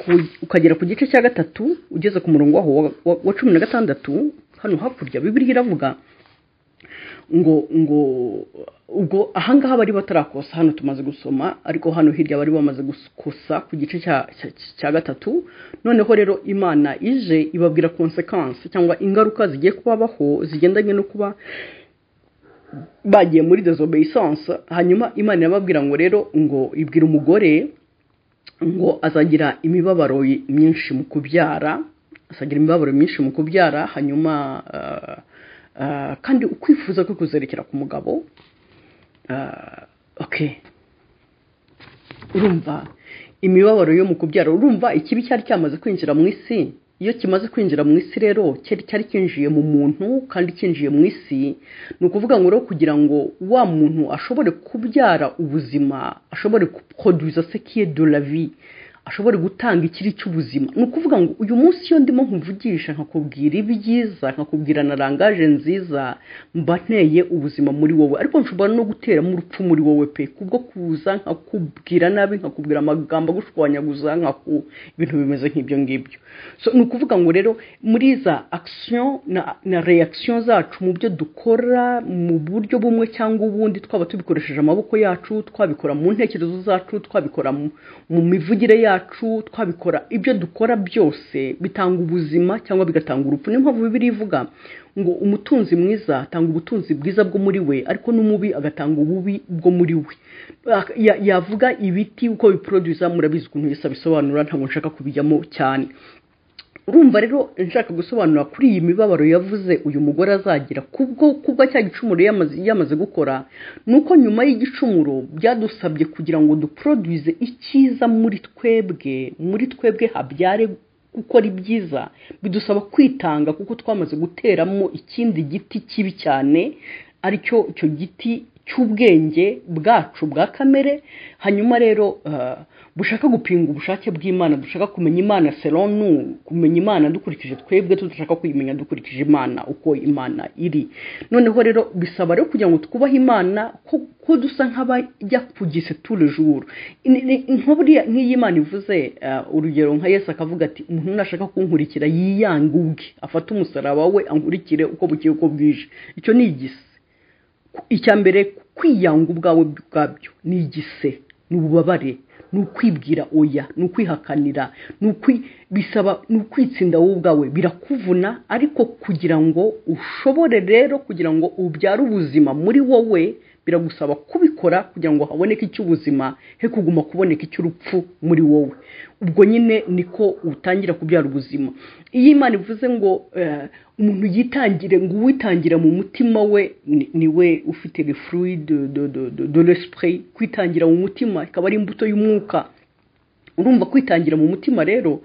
ukagera ku gice cya gatatu ugeze ku murongo waho wa cumi na gatandatu hano hakurya bibiri iravuga ngo ngo ubwo ahangaha bari batarakosa hano tumaze gusoma ariko hano hirya bari bamaze gukosa ku gice cya gatatu noneho rero imana ije ibabwira konsekansi cyangwa ingaruka zigiye kubabaho zigendanye no kuba bagiye muri desobeyisanse hanyuma imana irababwira ngo rero ngo ibwira umugore ngo azagira imibabaro myinshi mu kubyara azagira imibabaro myinshi mu kubyara hanyuma kandi ukwifuza ko kuzerekera ku mugabo oke urumva imibabaro yo mu kubyara urumva ikibi cyari cyamaze kwinjira mu isi iyo kimaze kwinjira mu isi rero cyari cyinjiye mu muntu kandi cyinjiye mu isi ni ukuvuga ngo rero kugira ngo wa muntu ashobore kubyara ubuzima ashobore gukoduza sekiye do lavi ashobora gutanga ikiri cy'ubuzima ni ukuvuga ngo uyu munsi iyo ndimo nkuvugisha nkakubwira ibyiza nkakubwira na rangaje nziza mba nteye ubuzima muri wowe ariko nshobora no guteramo urupfu muri wowe pe kubwo kuza nkakubwira nabi nkakubwira amagambo agushwanyaguza nkaku ibintu bimeze nk'ibyo ngibyo so ni ukuvuga ngo rero muri za akisiyo na reyakisiyo zacu mu byo dukora mu buryo bumwe cyangwa ubundi twaba tubikoresheje amaboko yacu twabikora mu ntekerezo zacu twabikora mu mivugire yacu yacu twabikora ibyo dukora byose bitanga ubuzima cyangwa bigatanga urupfu niyo mpamvu bibiri ivuga ngo umutunzi mwiza atanga ubutunzi bwiza bwo muri we ariko n'umubi agatanga ububi bwo muri we yavuga ibiti uko biproduza murabizi ukuntu yose abisobanura ntabwo nshaka kubijyamo cyane urumva rero nshaka gusobanura kuri iyi mibabaro yavuze uyu mugore azagira kubwo kubwa cya gicumuro yamaze gukora ni uko nyuma y'igicumuro byadusabye kugira ngo duproduze icyiza muri twebwe muri twebwe habyare gukora ibyiza bidusaba kwitanga kuko twamaze guteramo ikindi giti kibi cyane aricyo icyo giti cy'ubwenge bwacu bwa kamere hanyuma rero bushaka gupinga ubushake bw'imana dushaka kumenya imana seronu kumenya imana dukurikije twebwe tudashaka kuyimenya dukurikije imana uko imana iri noneho rero bisaba rero kugira ngo twubahe imana ko dusa nk'abajya ku giseture juru nk'iyi imana ivuze urugero nka Yesu akavuga ati umuntu nashaka kunkurikira yiyange ubwe afate umusaraba we ankurikire uko bukeye uko bwije icyo ni igisi icya mbere kwiyanga ubwawe bwabyo ni igise ni ububabare ni ukwibwira oya ni ukwihakanira bisaba ni ukwitsinda wowe ubwawe birakuvuna ariko kugira ngo ushobore rero kugira ngo ubyare ubuzima muri wowe biragusaba kubikora kugira ngo haboneke icy'ubuzima he kuguma kuboneka icy'urupfu muri wowe ubwo nyine niko utangira kubyara ubuzima iyo imana ivuze ngo umuntu yitangire ngo uwitangira mu mutima we niwe ufite le fruit de l'esprit kwitangira mu mutima ikaba ari imbuto y'umwuka urumva kwitangira mu mutima rero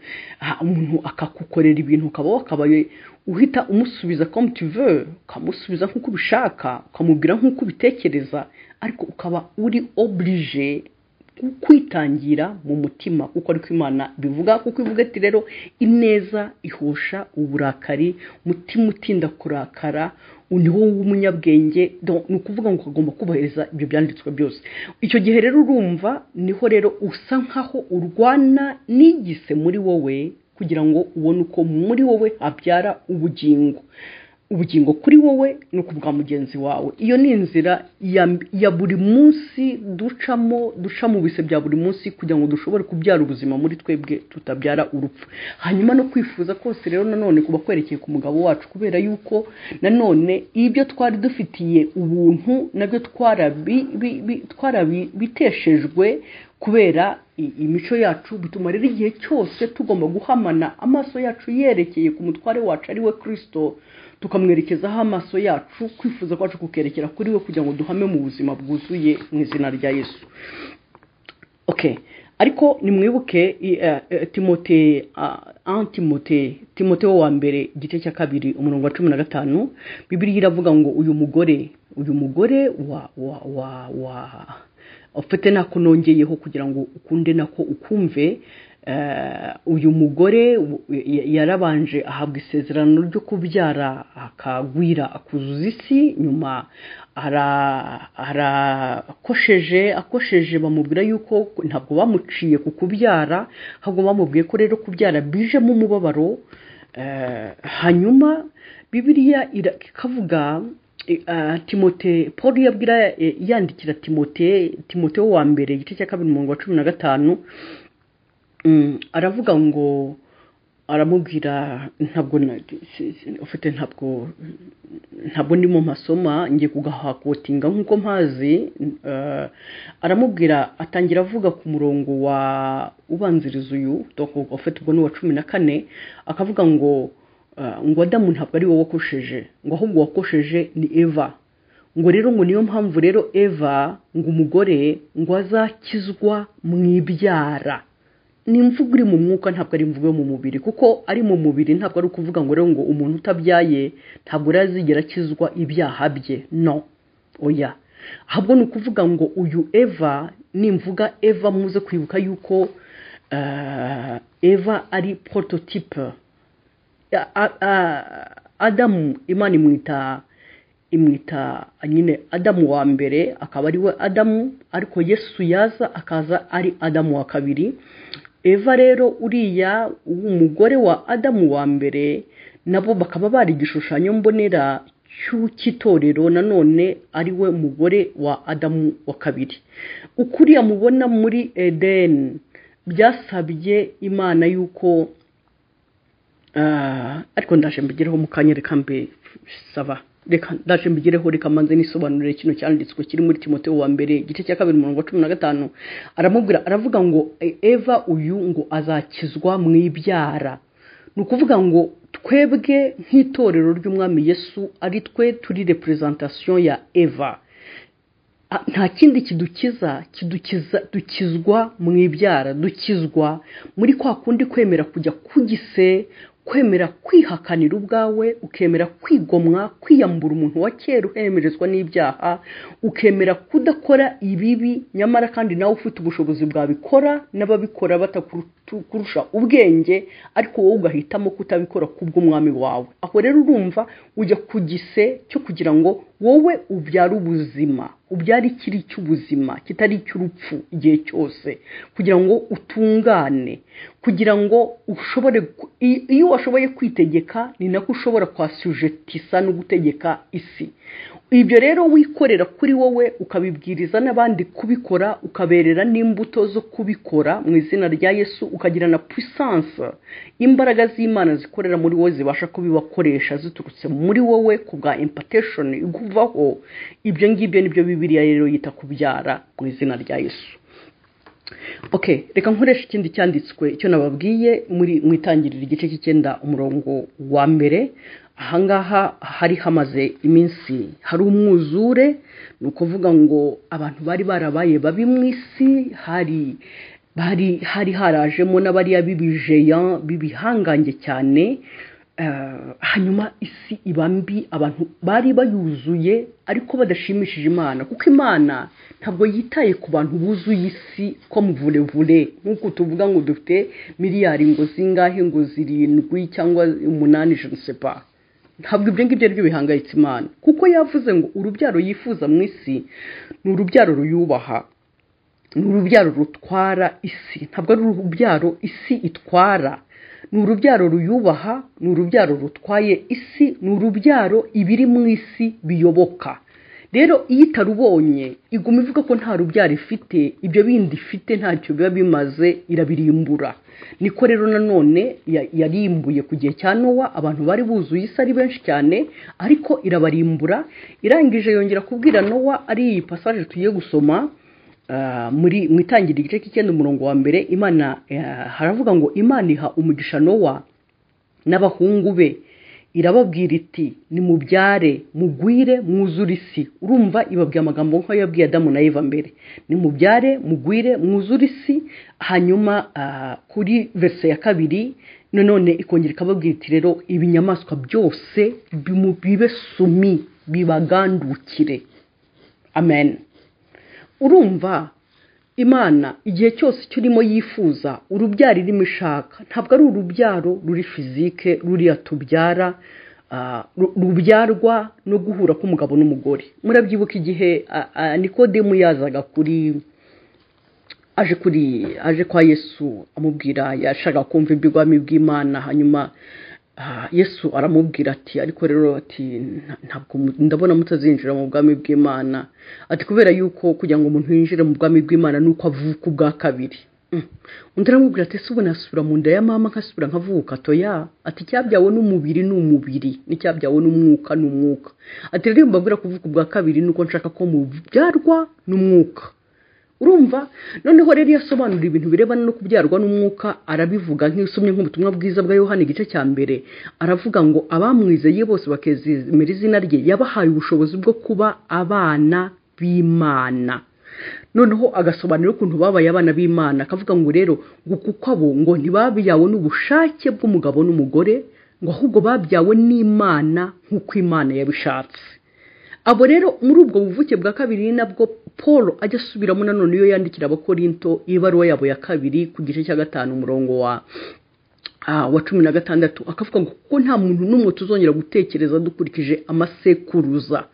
umuntu akagukorera ibintu ukaba wakabaye uhita umusubiza komutive ukamusubiza nk'uko ubishaka ukamubwira nk'uko ubitekereza ariko ukaba uri oburije kwitangira mu mutima kuko ariko imana bivuga kuko ivuga ati rero ineza ihosha uburakari umutima utinda kurakara ni wowe w'umunyabwenge ni ukuvuga ngo ukagomba kubahiriza ibyo byanditswe byose icyo gihe rero urumva niho rero usa nkaho urwana n'igise muri wowe kugira ngo ubone uko muri wowe habyara ubugingo ubugingo kuri wowe ni ukuvuga mugenzi wawe iyo ni inzira ya buri munsi ducamo duca mu bise bya buri munsi kugira ngo dushobore kubyara ubuzima muri twebwe tutabyara urupfu hanyuma no kwifuza kose rero nanone kuba kwerekeye ku mugabo wacu kubera yuko nanone ibyo twari dufitiye ubuntu nabyo twarabiteshejwe kubera imico yacu bituma rero igihe cyose tugomba guhamana amaso yacu yerekeye ku mutware wacu ari we kirisito tukamwerekezaho amaso yacu kwifuza kwacu kukerekera kuri we kugira ngo duhame mu buzima bwuzuye mu izina rya yesu oke ariko nimwibuke timote antimote timote wo wa mbere igice cya kabiri umurongo wa cumi na gatanu bibiriya iravuga ngo uyu mugore uyu mugore wa wa wa wa ufite nako nongeyeho kugira ngo ukunde nako ukumve uyu mugore yarabanje ahabwa isezerano ryo kubyara akagwira akuzuza isi nyuma arakosheje akosheje bamubwira yuko ntabwo bamuciye ku kubyara ahubwo bamubwiye ko rero kubyara bijemo umubabaro hanyuma bibiriya ikavuga timote paul yabwira yandikira timote timote wo wa mbere igice cya kabiri umurongo wa cumi na gatanu aravuga ngo aramubwira ntabwo ufite ntabwo ntabwo ndimo mpasoma ngiye kugahakotinga nk'uko mpazi aramubwira atangira avuga ku murongo wa ubanziriza uyu ufite ubwo ni uwa cumi na kane akavuga ngo ngo adamu ntabwo ari wowe wakosheje ngo ahubwo wakosheje ni eva ngo rero ngo niyo mpamvu rero eva ngo umugore ngo azakizwa mu ibyara ni imvugo iri mu mwuka ntabwo ari imvugo yo mu mubiri kuko ari mu mubiri ntabwo ari ukuvuga ngo rero ngo umuntu utabyaye ntabwo rero azigera akizwa ibyaha bye no oya ahubwo ni ukuvuga ngo uyu eva nimvuga eva muze kwibuka yuko eva ari porototipe adamu imana imwita imwita nyine adamu wa mbere akaba ari we adamu ariko yesu yaza akaza ari adamu wa kabiri eva rero uriya umugore wa adamu wa mbere nabo bakaba bari igishushanyo mbonera cy'itorero nanone ari we mugore wa adamu wa kabiri ukuriya mubona muri edeni byasabye imana y'uko ariko ndaje mbigereho mu kanya reka mbe saba reka ndaje mbigereho reka manze nisobanurire kino cyanditswe kiri muri timote wa mbere igice cya kabiri umurongo wa cumi na gatanu aramubwira aravuga ngo eva uyu ngo azakizwa mu ibyara ni ukuvuga ngo twebwe nk'itorero ry'umwami yesu ari twe turi reperezantasiyo ya eva nta kindi kidukiza kidukiza dukizwa mu ibyara dukizwa muri kwa kundi kwemera kujya kugise kwemera kwihakanira ubwawe ukemera kwigomwa kwiyambura umuntu wa kera uhemerezwa n'ibyaha ukemera kudakora ibibi nyamara kandi nawe ufite ubushobozi bwabikora n'ababikora batakurusha ubwenge ariko wowe ugahitamo kutabikora kubw'umwami wawe aho rero urumva ujya ku gise cyo kugira ngo wowe ubyara ubuzima ubyara ikiri cy'ubuzima kitari icy'urupfu igihe cyose kugira ngo utungane kugira ngo ushobore iyo washoboye kwitegeka ni nako ushobora kwasujeti isa no gutegeka isi ibyo rero wikorera kuri wowe ukabibwiriza n'abandi kubikora ukaberera n'imbuto zo kubikora mu izina rya yesu ukagira na puissance imbaraga z'imana zikorera muri wowe zibasha kubibakoresha ziturutse muri wowe ku bwa impateshoni iguvaho ibyo ngibyo nibyo bibiriya rero yita kubyara mu izina rya yesu oke reka nkoresha ikindi cyanditswe icyo nababwiye mu itangiriro igice cy'icyenda umurongo wa mbere ahangaha hari hamaze iminsi hari umwuzure ni ukuvuga ngo abantu bari barabaye babi mu isi hari bari hari harajemo n'abariya b'ibijeya b'ibihangange cyane hanyuma isi iba mbi abantu bari bayuzuye ariko badashimishije imana kuko imana ntabwo yitaye ku bantu buzuye isi ko mvurevure nk'uko tuvuga ngo dufite miliyari ngo zingahe ngo zirindwi cyangwa umunani jenoside ntabwo ibyo ngibyo ari byo bihangayitse imana kuko yavuze ngo urubyaro yifuza mu isi ni urubyaro ruyubaha ni urubyaro rutwara isi ntabwo ari urubyaro isi itwara ni urubyaro ruyubaha ni urubyaro rutwaye isi ni urubyaro ibiri mu isi biyoboka rero iyo itarubonye iguma ivuga ko nta rubyaro ifite ibyo bindi ifite ntacyo biba bimaze irabirimbura niko rero nanone yarimbuye ku gihe cya nowa abantu bari buzuye isi ari benshi cyane ariko irabarimbura irangije yongera kubwira nowa ari iyi pasaje tugiye gusoma muri mu itangira igice cy'icyenda umurongo wa mbere imana haravuga ngo imana iha umugisha nowa n'abahungu be irababwira iti ni mubyare mugwire mwuzure isi urumva ibabwira amagambo nk'ayo yabwiye adamu na eva mbere ni mubyare mugwire mwuzure isi hanyuma kuri verisi ya kabiri nanone ikongera ikababwira iti rero ibinyamaswa byose bibe sumi bibagandukire amen urumva imana igihe cyose icyo urimo yifuza urubyaro irimo ishaka ntabwo ari urubyaro ruri fizike ruriya tubyara rubyarwa no guhura k'umugabo n'umugore murabyibuka igihe nikodemu yazaga kuri aje kuri aje kwa yesu amubwira yashaka kumva iby'ubwami bw'imana hanyuma yesu aramubwira ati ariko rero ati ntabwo ndabona mutazinjira mu bwami bw'imana ati kubera yuko kugira ngo umuntu yinjire mu bwami bw'imana ni uko avuka ubwa kabiri undi aramubwira ati ese ubu nasubira mu nda ya mama nkasubira nkavuka toya ati icyabyawe n'umubiri ni umubiri n'icyabyawe n'umwuka ni umwuka ati rero mbabwira kuvuka ubwa kabiri ni uko nshaka ko mubyarwa n'umwuka urumva noneho rero iyo asobanura ibintu birebana no kubyarwa n'umwuka arabivuga nk'isomye nk'ubutumwa bwiza bwa yohani igice cya mbere aravuga ngo abamwizeye bose bakizemera izina rye yabahaye ubushobozi bwo kuba abana b'imana noneho agasobanura ukuntu babaye abana b'imana akavuga ngo rero ngo kuko abo ngo ntibabyawe n'ubushake bw'umugabo n'umugore ngo ahubwo babyawe n'imana nk'uko imana yabishatse abo rero muri ubwo buvuke bwa kabiri ni nabwo paul ajya asubiramo nanone iyo yandikira abakorinto ibaruwa yabo ya kabiri ku gice cya gatanu umurongo wa wa cumi na gatandatu akavuga ngo kuko nta muntu n'umwe tuzongera gutekereza dukurikije amasekuruza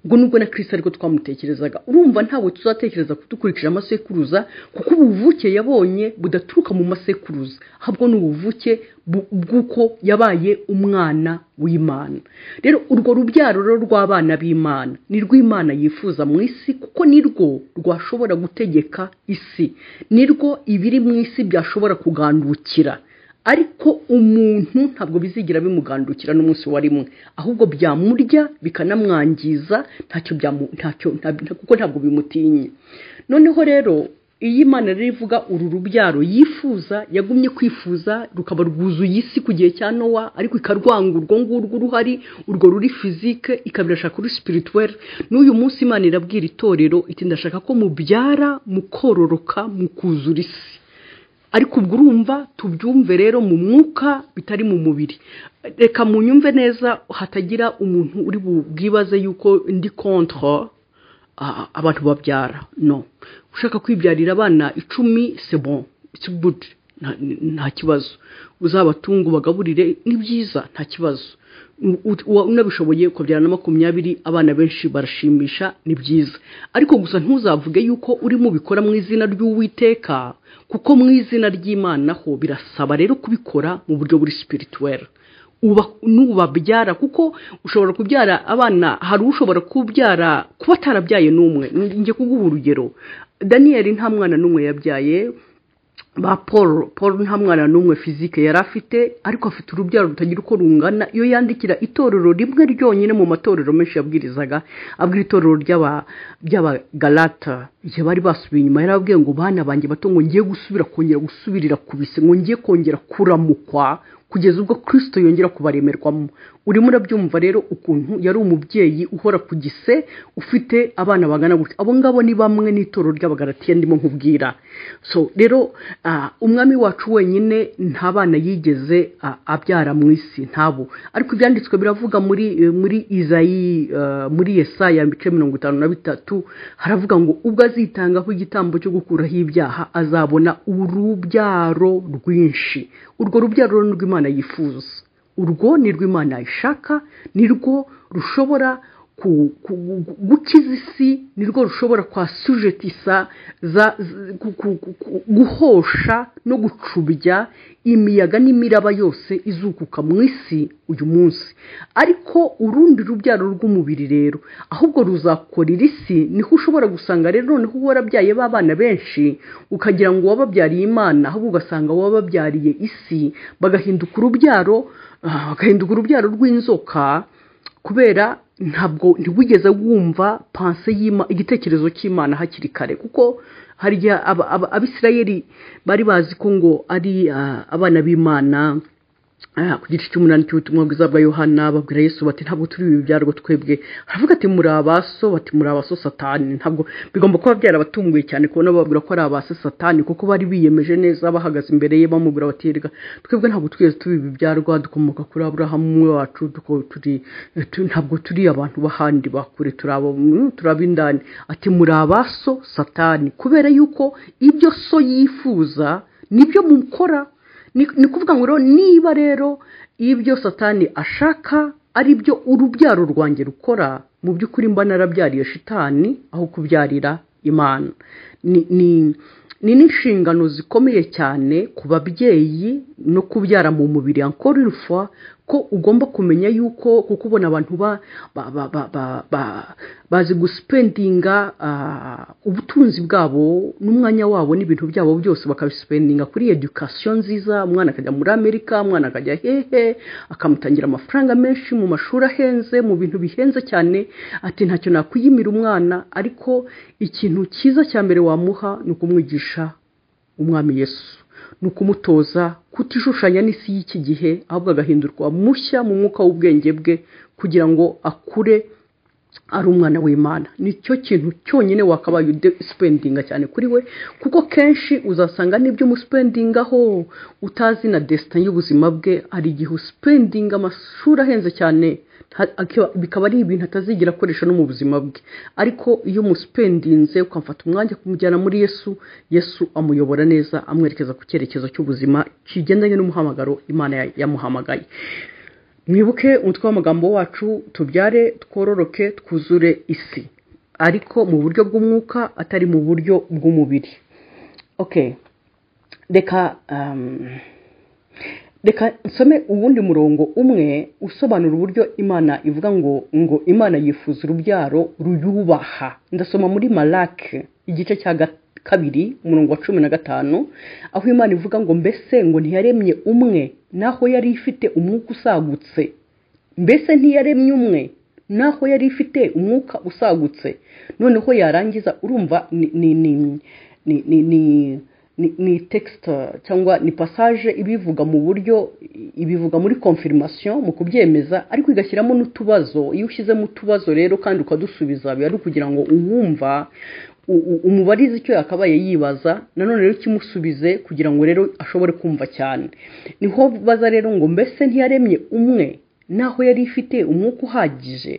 ngo nubwo na kirisi ariko twamutekerezaga urumva ntabwo tuzatekereza dukurikije amasekuruza kuko ubuvuke yabonye budaturuka mu masekuruza ahubwo ni ubuvuke bw'uko yabaye umwana w'imana rero urwo rubyaro rero rw'abana b'imana ni rw'imana yifuza mu isi kuko ni rwo rwashobora gutegeka isi ni rwo ibiri mu isi byashobora kugandukira ariko umuntu ntabwo bizigira bimugandukira n'umunsi wa rimwe ahubwo byamurya bikanamwangiza ntacyo ntacyo kuko ntabwo bimutinya noneho rero iyi imana rero ivuga uru rubyaro yifuza yagumye kwifuza rukaba rwuzuye isi ku gihe cya nowa ariko ikarwanga urwo ngurwo uruhari urwo ruri fizike ikabirashaka kuri sipirituweri n'uyu munsi imana irabwira itorero iti ndashaka ko mubyara mukororoka mukuzura isi ariko ubwo urumva tubyumve rero mu mwuka bitari mu mubiri reka munyumve neza hatagira umuntu uri bwibaze yuko ndi kontra abantu babyara no ushaka kwibyarira abana icumi bon budu nta kibazo uzabatunga ubagaburire ni byiza nta kibazo unabishoboye ukabyara na makumyabiri abana benshi barashimisha ni byiza ariko gusa ntuzavuge yuko urimo ubikora mu izina ry'uwiteka kuko mu izina ry'imana ho birasaba rero kubikora mu buryo buri sipirituweri n'ubabyara kuko ushobora kubyara abana hari ushobora kubyara kuba atarabyaye n'umwe njye kuguha urugero daniyeli nta mwana n'umwe yabyaye ba paul paul nta mwana n'umwe fizike yari afite ariko afite urubyaro rutagira uko rungana iyo yandikira itorero rimwe ryonyine mu matorero menshi yabwirizaga abwira itorero ry'abagarata igihe bari basubiye inyuma yari ababwiye ngo bana banjye bato ngo ngiye gusubira kongera gusubirira ku bise ngo ngiye kongera kuramukwa kugeza ubwo kirisito yongera kubaremerwamo urimo urabyumva rero ukuntu yari umubyeyi uhora ku gise ufite abana bagana gutya abo ngabo ni bamwe n'itorero ry'abagaratiya ndimo nkubwira so rero umwami wacu wenyine nta bana yigeze abyara mu isi ntabo ariko ibyanditswe biravuga muri muri izayi muri yesaya ibice mirongo itanu na bitatu haravuga ngo ubwo azitangaho igitambo cyo gukuraho ibyaha azabona urubyaro rwinshi urwo rubyaro rw'imana imana yifuza urwo ni rw'imana ishaka ni rwo rushobora gukiza isi ni rwo rushobora kwasujetisa guhosha no gucubya imiyaga n'imiraba yose izukuka mu isi uyu munsi ariko urundi rubyaro rw'umubiri rero ahubwo ruzakorera isi niho ushobora gusanga rero noneho uba warabyaye b'abana benshi ukagira ngo wababyariye imana ahubwo ugasanga wababyariye isi bagahinduka urubyaro bagahinduka urubyaro rw'inzoka kubera ntabwo ntiwigeze wumva panse igitekerezo cy'imana hakiri kare kuko harya abisirayeri bari bazi ko ngo ari abana b'imana ku gice cy'umunani cy'ubutumwa bwiza bwa yohana babwira yesu bati ntabwo turi ibi byarwo twebwe haravuga ati muri abaso bati muri abaso satani ntabwo bigomba kuba byarabatunguye cyane kubona bababwira ko ari abaso satani kuko bari biyemeje neza bahagaze imbere ye bamubwira bati reka twebwe ntabwo twigeze turi ibi byarwa dukomoka kuri aburahamu umwe wacu ntabwo turi abantu b'ahandi bakure turi ab'indani ati muri abaso satani kubera yuko ibyo so yifuza nibyo mukora ni ukuvuga ngo niba rero ibyo satani ashaka ari byo urubyaro rwanjye rukora mu by'ukuri mba narabyariye shitani aho kubyarira imana ni n'inshingano zikomeye cyane ku babyeyi no kubyara mu mubiri ankora irufa ko ugomba kumenya yuko kuko ubona abantu bazi gusipendinga ubutunzi bwabo n'umwanya wabo n'ibintu byabo byose bakabisipendinga kuri edukasiyo nziza umwana akajya muri amerika umwana akajya hehe akamutangira amafaranga menshi mu mashuri ahenze mu bintu bihenze cyane ati ntacyo nakwiyimira umwana ariko ikintu cyiza cya mbere wamuha ni ukumwigisha umwami yesu ni ukumutoza kutishushanya n'isi y'iki gihe ahubwo agahindurwa mushya mu mwuka w'ubwenge bwe kugira ngo akure ari umwana w'imana nicyo kintu cyonyine wakabaye udesipendinga cyane kuri we kuko kenshi uzasanga n'ibyo umusipendingaho utazi na desitani y'ubuzima bwe hari igihe usipendinga amashuri ahenze cyane bikaba ari ibintu atazigera akoresha no mu buzima bwe ariko iyo umusipendinze ukamufata umwanya kumujyana muri yesu yesu amuyobora neza amwerekeza ku cyerekezo cy'ubuzima kigendanye n'umuhamagaro imana yamuhamagaye mwibuke umutwe w'amagambo wacu tubyare twororoke twuzure isi ariko mu buryo bw'umwuka atari mu buryo bw'umubiri reka reka nsome uwundi murongo umwe usobanura uburyo imana ivuga ngo ngo imana yifuza urubyaro ruyubaha ndasoma muri marake igice cya kabiri umurongo wa cumi na gatanu aho imana ivuga ngo mbese ngo ntiyaremye umwe naho yari ifite umwuka usagutse mbese ntiyaremye umwe naho yari ifite umwuka usagutse noneho yarangiza urumva ni ni ni ni ni tekisita cyangwa ni pasaje ibivuga mu buryo ibivuga muri konfirimasiyo mu kubyemeza ariko igashyiramo n'utubazo iyo ushyizemo utubazo rero kandi ukadusubiza biba ari ukugira ngo uwumva umubarizi icyo yakabaye yibaza nanone rero kimusubize kugira ngo rero ashobore kumva cyane niho baza rero ngo mbese ntiyaremye umwe naho yari ifite umwuka uhagije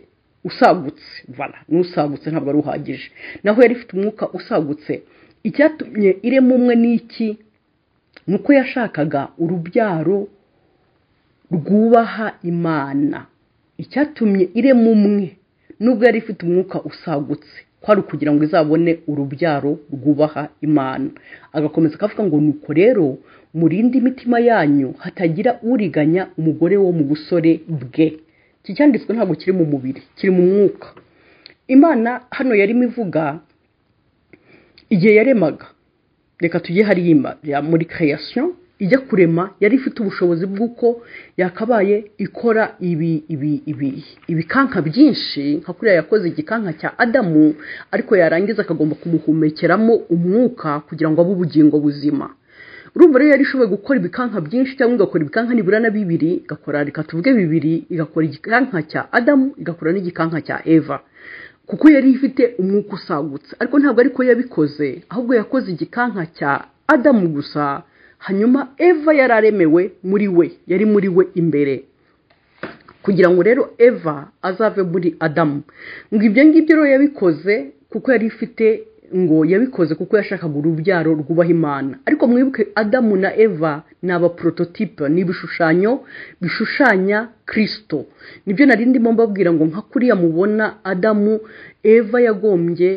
usagutse vana n'usagutse ntabwo ari uhagije naho yari ifite umwuka usagutse icyatumye irema umwe n'iki ni uko yashakaga urubyaro rwubaha imana icyatumye irema umwe nubwo yari ifite umwuka usagutse ko ari ukugira ngo izabone urubyaro rwubaha imana agakomeza akavuga ngo nuko rero murinde imitima yanyu hatagira uriganya umugore wo mu busore bwe iki cyanditswe ntabwo kiri mu mubiri kiri mu mwuka imana hano yarimo ivuga igihe yaremaga reka tujye hariyima muri kereyasiyo ijya kurema yari ifite ubushobozi bw'uko yakabaye ikora ibi ibi ibi ibikanka byinshi nka kuriya yakoze igikanka cya adamu ariko yarangiza akagomba kumuhumekeramo umwuka kugira ngo abe ubugingo buzima urumva rero yari ishoboye gukora ibikanka byinshi cyangwa igakora ibikanka nibura na bibiri igakora reka tuvuge bibiri igakora igikanka cya adamu igakora n'igikanka cya eva kuko yari ifite umwuka usagutse ariko ntabwo ariko yabikoze ahubwo yakoze igikanka cya adamu gusa hanyuma eva yari aremewe muri we yari muri we imbere kugira ngo rero eva azave muri adamu ngo ibyo ngibyo rero yabikoze kuko yari ifite ngo yabikoze kuko yashakaga urubyaro rwubaha imana ariko mwibuke adamu na eva ni abaporototipe ni ibishushanyo bishushanya kirisito nibyo nari ndimo mbabwira ngo nka kuriya mubona adamu eva yagombye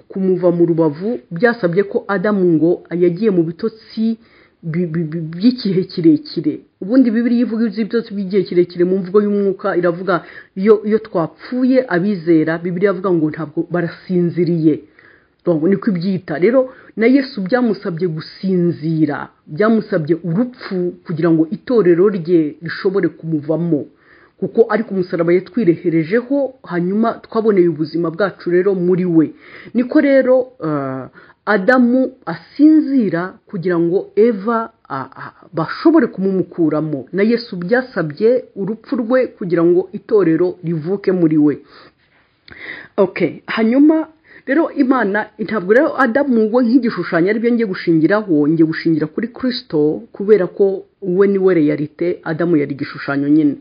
kumuva mu rubavu byasabye ko adamu ngo yagiye mu bitotsi by'igihe kirekire ubundi bibiri ivuga iby'ibyotsi by'igihe kirekire mu mvugo y'umwuka iravuga iyo twapfuye abizera bibiri yavuga ngo ntabwo barasinziriye niko ibyita rero na yesu byamusabye gusinzira byamusabye urupfu kugira ngo itorero rye rishobore kumuvamo kuko ariko umusaraba yatwireherejeho hanyuma twaboneye ubuzima bwacu rero muri we niko rero adamu asinzira kugira ngo eva bashobore kumumukuramo na yesu byasabye urupfu rwe kugira ngo itorero rivuke muri we hanyuma rero imana ntabwo rero adamu we nk'igishushanyo aribyo ngiye gushingiraho ngiye gushingira kuri kirisito kubera ko we niwe reyalite adamu yari igishushanyo nyine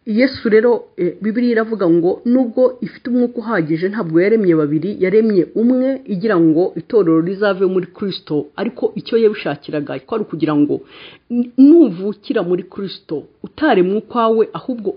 yesu rero bibiri iravuga ngo nubwo ifite umwuka uhagije ntabwo yaremye babiri yaremye umwe igira ngo itorero rizave muri kirisito ariko icyo yabishakiraga ko ari ukugira ngo nuvukira muri kirisito utaremwe ukwawe ahubwo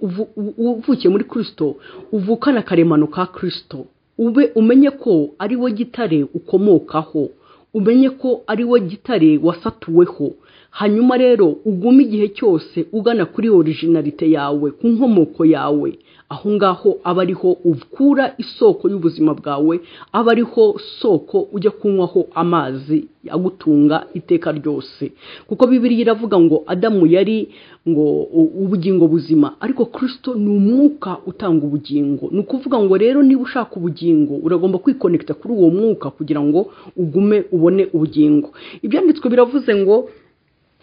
uvukiye muri kirisito uvukana akaremano ka kirisito ube umenye ko ari wo gitare ukomokaho umenye ko ari wo gitare wasatuweho hanyuma rero ugume igihe cyose ugana kuri orijinalite yawe ku nkomoko yawe aho ngaho aba ariho ukura isoko y'ubuzima bwawe aba ariho soko ujya kunywaho amazi agutunga iteka ryose kuko bibiri iravuga ngo adamu yari ngo ubugingo buzima ariko kirisito ni umwuka utanga ubugingo ni ukuvuga ngo rero niba ushaka ubugingo uragomba kwikonekita kuri uwo mwuka kugira ngo ugume ubone ubugingo ibyanditswe biravuze ngo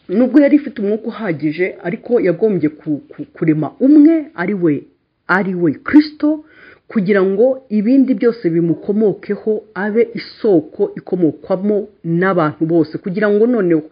nubwo yari ifite umwuka uhagije ariko yagombye kurema umwe ari we ari we kirisito kugira ngo ibindi byose bimukomokeho abe isoko ikomokwamo n'abantu bose kugira ngo noneho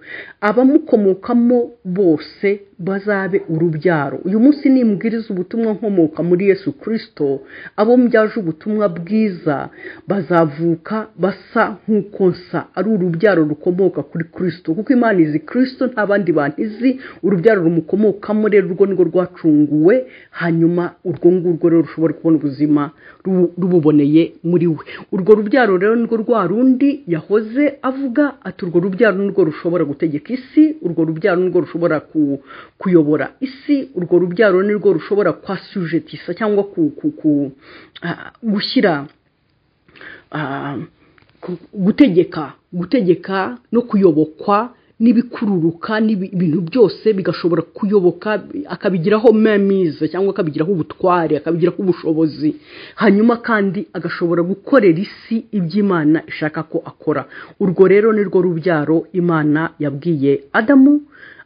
abamukomokamo bose bazabe urubyaro uyu munsi nimbwiriza ubutumwa nkomoka muri yesu kirisito abo mbyaje ubutumwa bwiza bazavuka basa nk'uko nsa ari urubyaro rukomoka kuri kirisito kuko imana izi kirisito nta bandi bantu izi urubyaro rumukomokamo rero urwo ni rwo rwacunguwe hanyuma urwo ngurwo rero rushobora kubona ubuzima rububoneye muri we urwo rubyaro rero ni rwo rwa rundi yahoze avuga ati urwo rubyaro ni rwo rushobora gutegeka isi urwo rubyaro ni rwo rushobora ku kuyobora isi urwo rubyaro ni rwo rushobora kwasujetisa cyangwa gushyira gutegeka gutegeka no kuyobokwa n'ibikururuka ibintu byose bigashobora kuyoboka akabigiraho memize cyangwa akabigiraho ubutware akabigiraho ubushobozi hanyuma kandi agashobora gukorera isi iby'imana ishaka ko akora urwo rero ni rwo rubyaro imana yabwiye adamu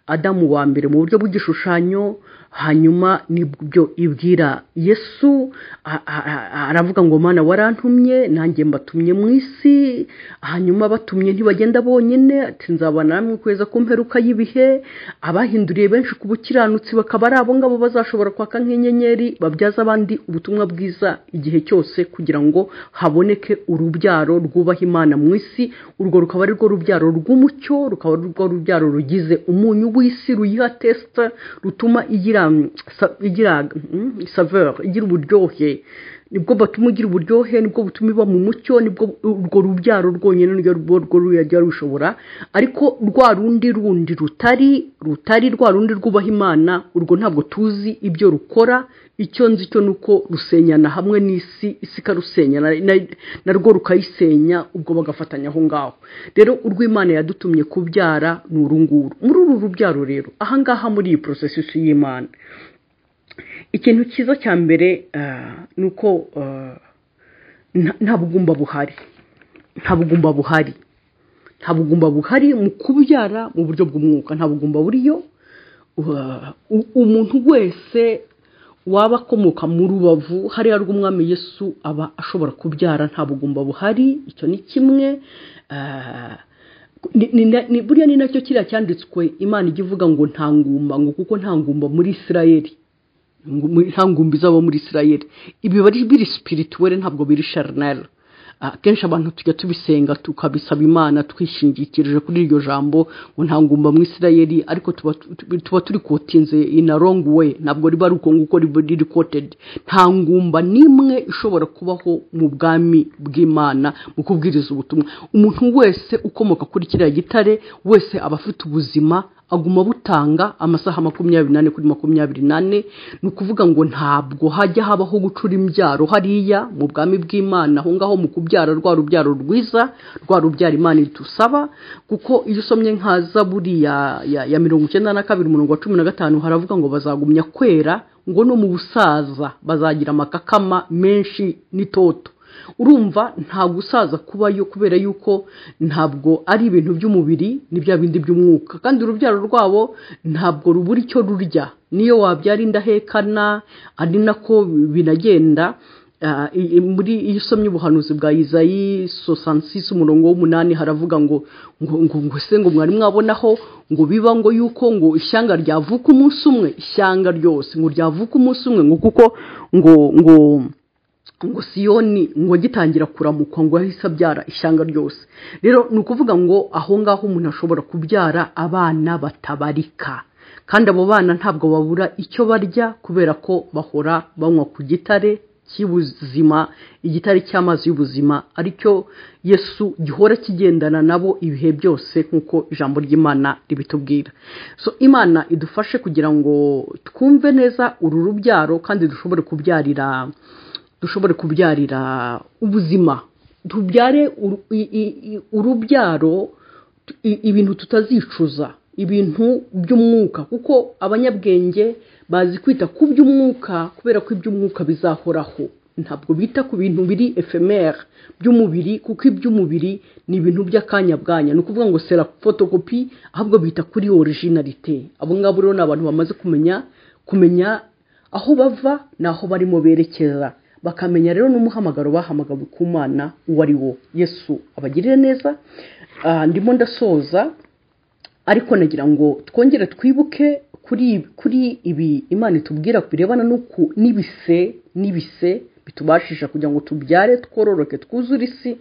adamu wa mbere mu buryo bw'igishushanyo hanyuma nibyo ibwira yesu aravuga ngo mwana warantumye nanjye mbatumye mu isi hanyuma batumye ntibagenda bonyine ati nzabana namwe kweza ku mperuka y'ibihe abahinduriye benshi ku bukiranutsi bakaba ari abo ngabo bazashobora kwaka nk'inyenyeri babyaza abandi ubutumwa bwiza igihe cyose kugira ngo haboneke urubyaro rwubaha imana mu isi urwo rukaba ari rwo rubyaro rw'umucyo rukaba ari rwo rubyaro rugize umunyu w'isi ruyiha tesita rutuma igira igira saveur igira uburyohe nibwo batuma ugira uburyohe nibwo butuma iba mu mucyo nibwo urwo rubyaro rwonyine niryo rwo ruyajya rushobora ariko rwa rundi rundi rutari rutari rwa rundi rwubaha imana urwo ntabwo tuzi ibyo rukora icyo nzi cyo ni uko rusenyana hamwe n'isi isi ikarusenyana na rwo rukayisenya ubwo bagafatanya aho ngaho rero urwo imana yadutumye kubyara ni uru nguru muri uru rubyaro rero ahangaha muri iyi porosesisi y'imana ikintu cyiza cya mbere ni uko nta bugumba buhari nta bugumba buhari nta bugumba buhari mu kubyara mu buryo bw'umwuka nta bugumba buriyo umuntu wese waba akomoka mu rubavu hariya rw'umwami Yesu aba ashobora kubyara nta bugumba buhari icyo ni kimwe buriya ni nacyo kiriya cyanditswe imana ijya ivuga ngo nta ngumba ngo kuko nta ngumba muri isirayeli nta ngumbi zabo muri isirayeli ibi biba biri sipirituwere ntabwo biri sharinari akenshi abantu tujya tubisenga tukabisaba imana twishingikirije kuri iryo jambo ngo nta ngumba mu isirayeli ariko tuba turi kotinze in a wrong way ntabwo riba ari uko nguko riri kotedi nta ngumba n'imwe ishobora kubaho mu bwami bw'imana mu kubwiriza ubutumwa umuntu wese ukomoka kuri kiriya gitare wese aba afite ubuzima aguma butanga amasaha makumyabiri n'ane kuri makumyabiri n'ane ni ukuvuga ngo ntabwo hajya habaho gucura imbyaro hariya mu bwami bw'imana aho ngaho mu kubyara rwa rubyaro rwiza rwa rubyara imana idusaba kuko iyo usomye nka zaburi ya mirongo icyenda na kabiri umurongo wa cumi na gatanu haravuga ngo bazagumya kwera ngo no mu busaza bazagira amakakama menshi n'itoto urumva nta gusaza kubayo kubera yuko ntabwo ari ibintu by'umubiri ni bya bindi by'umwuka kandi urubyaro rwabo ntabwo rubura icyo rurya niyo wabyara indahekana ari nako binagenda muri iyo usomye ubuhanuzi bwa izayi sosansisi umurongo w'umunani haravuga ngo ngo se ngo mwari mwabonaho ngo biba ngo yuko ngo ishyanga ryavuka umunsi umwe ishyanga ryose ngo ryavuka umunsi umwe ngo kuko ngo ngo ngo siyoni ngo gitangira kuramukwa ngo ahise abyara ishyanga ryose rero ni ukuvuga ngo aho ngaho umuntu ashobora kubyara abana batabarika kandi abo bana ntabwo babura icyo barya kubera ko bahora banywa ku gitare cy'ubuzima igitare cy'amazi y'ubuzima aricyo yesu gihora kigendana nabo ibihe byose nk'uko ijambo ry'imana ribitubwira so imana idufashe kugira ngo twumve neza uru rubyaro kandi dushobore kubyarira dushobore kubyarira ubuzima tubyare urubyaro ibintu tutazicuza ibintu by'umwuka kuko abanyabwenge bazi kwita ku by'umwuka kubera ko iby'umwuka bizahoraho ntabwo bita ku bintu biri efemeri by'umubiri kuko iby'umubiri ni ibintu by'akanya bwanya ni ukuvuga ngo sera fotokopi ahubwo bita kuri orijinarite abo ngabo rero ni abantu bamaze kumenya kumenya aho bava ni aho barimo berekeza bakamenya rero n'umuhamagaro bahamagawe ku mwana uwo ari wo yesu abagirire neza ndimo ndasoza ariko nagira ngo twongere twibuke kuri kuri ibi imana itubwira birebana n'ibise n'ibise bitubashisha kugira ngo tubyare twororoke twuzure isi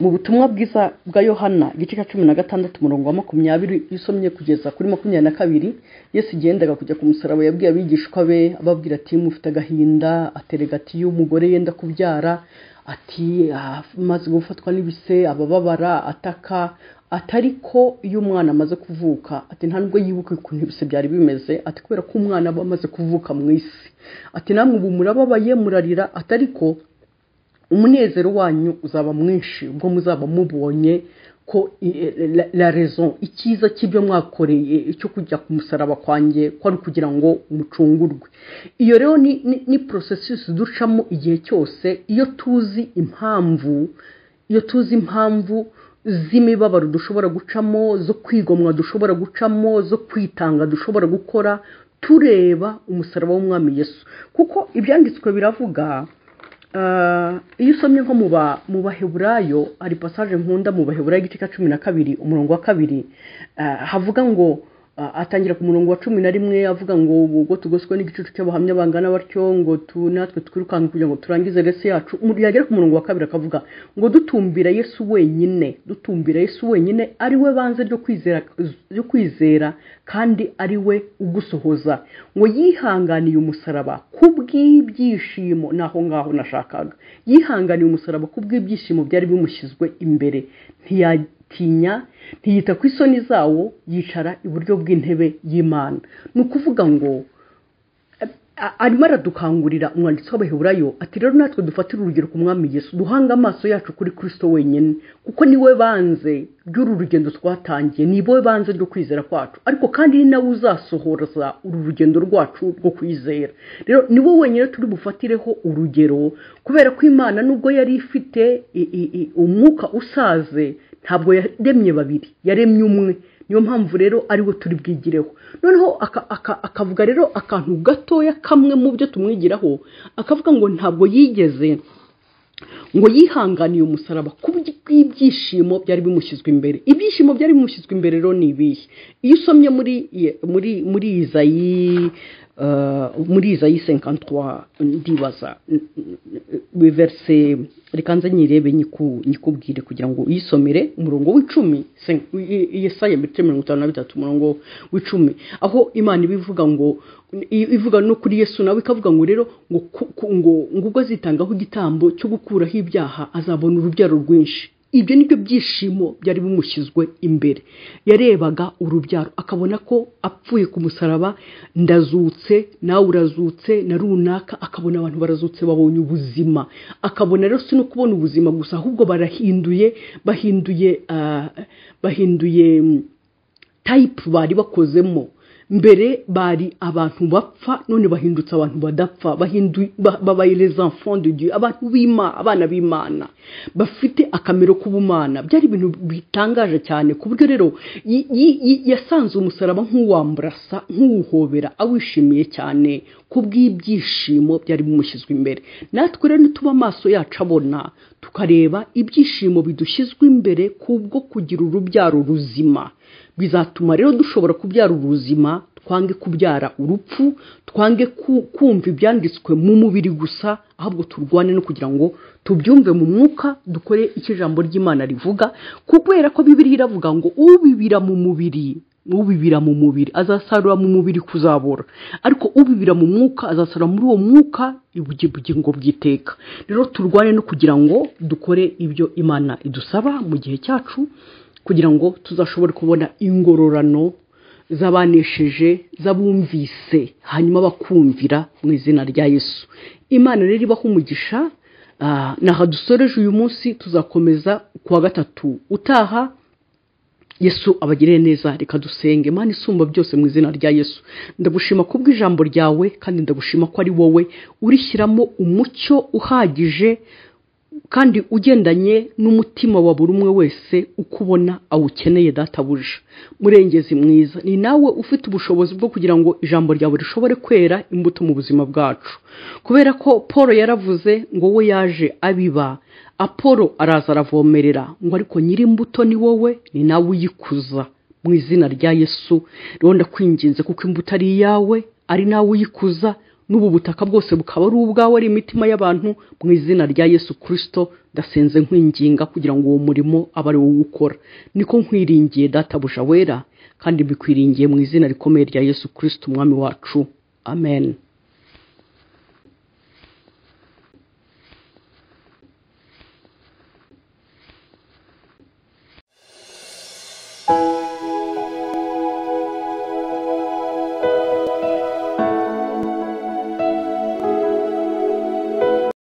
mu butumwa bwiza bwa yohana igice cya cumi na gatandatu umurongo wa makumyabiri usomye kugeza kuri makumyabiri na kabiri yesu igendaga kujya ku musaraba yabwiye abigishwa be ababwira ati mufite agahinda aterega ati iyo umugore yenda kubyara ati amaze gufatwa n'ibise abababara ataka atari ko iyo umwana amaze kuvuka ati nta nubwo yibuka ukuntu ibise byari bimeze ati kubera ko umwana aba amaze kuvuka mu isi ati namwe ubu murababaye murarira atari ko umunezero wanyu uzaba mwinshi ubwo muzaba mubonye ko la rezo icyiza cy'ibyo mwakoreye cyo kujya ku musaraba kwanjye ko ari ukugira ngo mucungurwe iyo rero ni porosesisi ducamo igihe cyose iyo tuzi impamvu iyo tuzi impamvu z'imibabaro dushobora gucamo zo kwigomwa dushobora gucamo zo kwitanga dushobora gukora tureba umusaraba w'umwami Yesu kuko ibyanditswe biravuga iyo usomye nko mu baheburayo hari pasaje nkunda mu baheburayo igice cya cumi na kabiri umurongo wa kabiri havuga ngo a- atangira ku murongo wa cumi na rimwe avuga ngo ubwo tugoswe n'igicucu cy'abahamya bangana batyo ngo tu natwe twirukanke kugira ngo turangize resi yacu Umuntu yagera ku murongo wa kabiri akavuga ngo dutumbira yesu wenyine dutumbira yesu wenyine ari we banze ryo kwizera ryo kwizera kandi ari we ugusohoza ngo yihanganiye umusaraba kubw'ibyishimo ni aho ngaho nashakaga yihanganiye umusaraba kubw'ibyishimo byari bimushyizwe imbere ntiyatinya ntiyita ku isoni zawo yicara iburyo bw'intebe y'imana ni ukuvuga ngo a- arimo aradukangurira umwanditsi w'abaheburayo ati rero natwe dufatire urugero ku mwami yesu duhange amaso yacu kuri kristo wenyine kuko niwe banze ry'uru rugendo twatangiye ni wowe banze ryo kwizera kwacu ariko kandi ni nawe uzasohoza uru rugendo rwacu rwo kwizera rero ni wowe wenyine turi bufatireho urugero kubera ko imana nubwo yari ifite i- i- i- umwuka usaze ntabwo yaremye babiri yaremye umwe niyo mpamvu rero ariwe turi bwigireho noneho aka- aka- akavuga rero akantu gatoya kamwe mu byo tumwigiraho akavuga ngo ntabwo yigeze ngo yihanganiye umusaraba ku bw'ibyishimo byari bimushyizwe imbere ibyishimo byari bimushyizwe imbere rero ni ibihe iyo usomye muri muri muri izayi eh, muri izayi senkantwa ndibaza verse reka nze nyirebe nyiku- nyikubwire kugira ngo uyisomere umurongo w'icumi sen- i- i- yesaya metero mirongo itanu na bitatu umurongo w'icumi aho imana iba ivuga ngo i- ivuga no kuri yesu nawe ikavuga ngo rero ngo ku- ku- ngo ngo ubwo azitangaho igitambo cyo gukuraho ibyaha azabona urubyaro rwinshi ibyo ni byo byishimo byari bimushyizwe imbere yarebaga urubyaro akabona ko apfuye ku musaraba ndazutse nawe urazutse na runaka akabona abantu barazutse babonye ubuzima akabona rero si no kubona ubuzima gusa ahubwo barahinduye bahinduye ah, bahinduye mm, tayipu bari bakozemo mbere bari abantu bapfa none bahindutse abantu badapfa bahindu- ba- babaye les enfants de Dieu abantu b'Imana abana b'Imana bafite akamero k'ubumana byari ibintu bitangaje cyane ku buryo rero yi- yi- yi- yasanze umusaraba nk'uwamburasa nk'uwuhobera awishimiye cyane kubw'ibyishimo byari bimushyizwe imbere natwe rero nituba amaso yacu abona tukareba ibyishimo bidushyizwe imbere kubwo kugira urubyaro ruzima bizatuma rero dushobora kubyara ubuzima twange kubyara urupfu twange ku- kumva ibyanditswe mu mubiri gusa ahubwo turwane no kugira ngo tubyumve mu mwuka dukore icyo ijambo ry'imana rivuga kubera ko bibiri iravuga ngo ubibira mu mubiri ubibira mu mubiri azasarura mu mubiri kuzabora ariko ubibira mu mwuka azasarura muri uwo mwuka ibugi- ubugingo bw'iteka rero turwane no kugira ngo dukore ibyo imana idusaba mu gihe cyacu kugira ngo tuzashobore kubona ingororano z'abanesheje z'abumvise hanyuma bakumvira mu izina rya yesu imana rero ibaha umugisha ah, ni aha dusoreje uyu munsi tuzakomeza ku wa gatatu utaha yesu abagirire neza reka dusenge imana isumba byose mu izina rya yesu ndagushima kubw'ijambo ryawe kandi ndagushima ko ari wowe urishyiramo umucyo uhagije kandi ugendanye n'umutima wa buri umwe wese uko ubona awukeneye databuja murengezi mwiza ni nawe ufite ubushobozi bwo kugira ngo ijambo ryawe rishobore kwera imbuto mu buzima bwacu kubera ko paul yaravuze ngo we yaje abiba apolo araza aravomerera ngo ariko nyir'imbuto ni wowe ni nawe uyikuza mu izina rya yesu rero ndakwinginze kuko imbuto ari iyawe ari nawe uyikuza n'ubu butaka bwose bukaba ari ubwawe ari imitima y'abantu mu izina rya yesu kirisito ndasenze nkwinginga kugira ngo uwo murimo abe ari wowe ukora niko nkwiringiye databuja wera kandi mbikwiringiye mu izina rikomeye rya yesu kirisito umwami wacu amen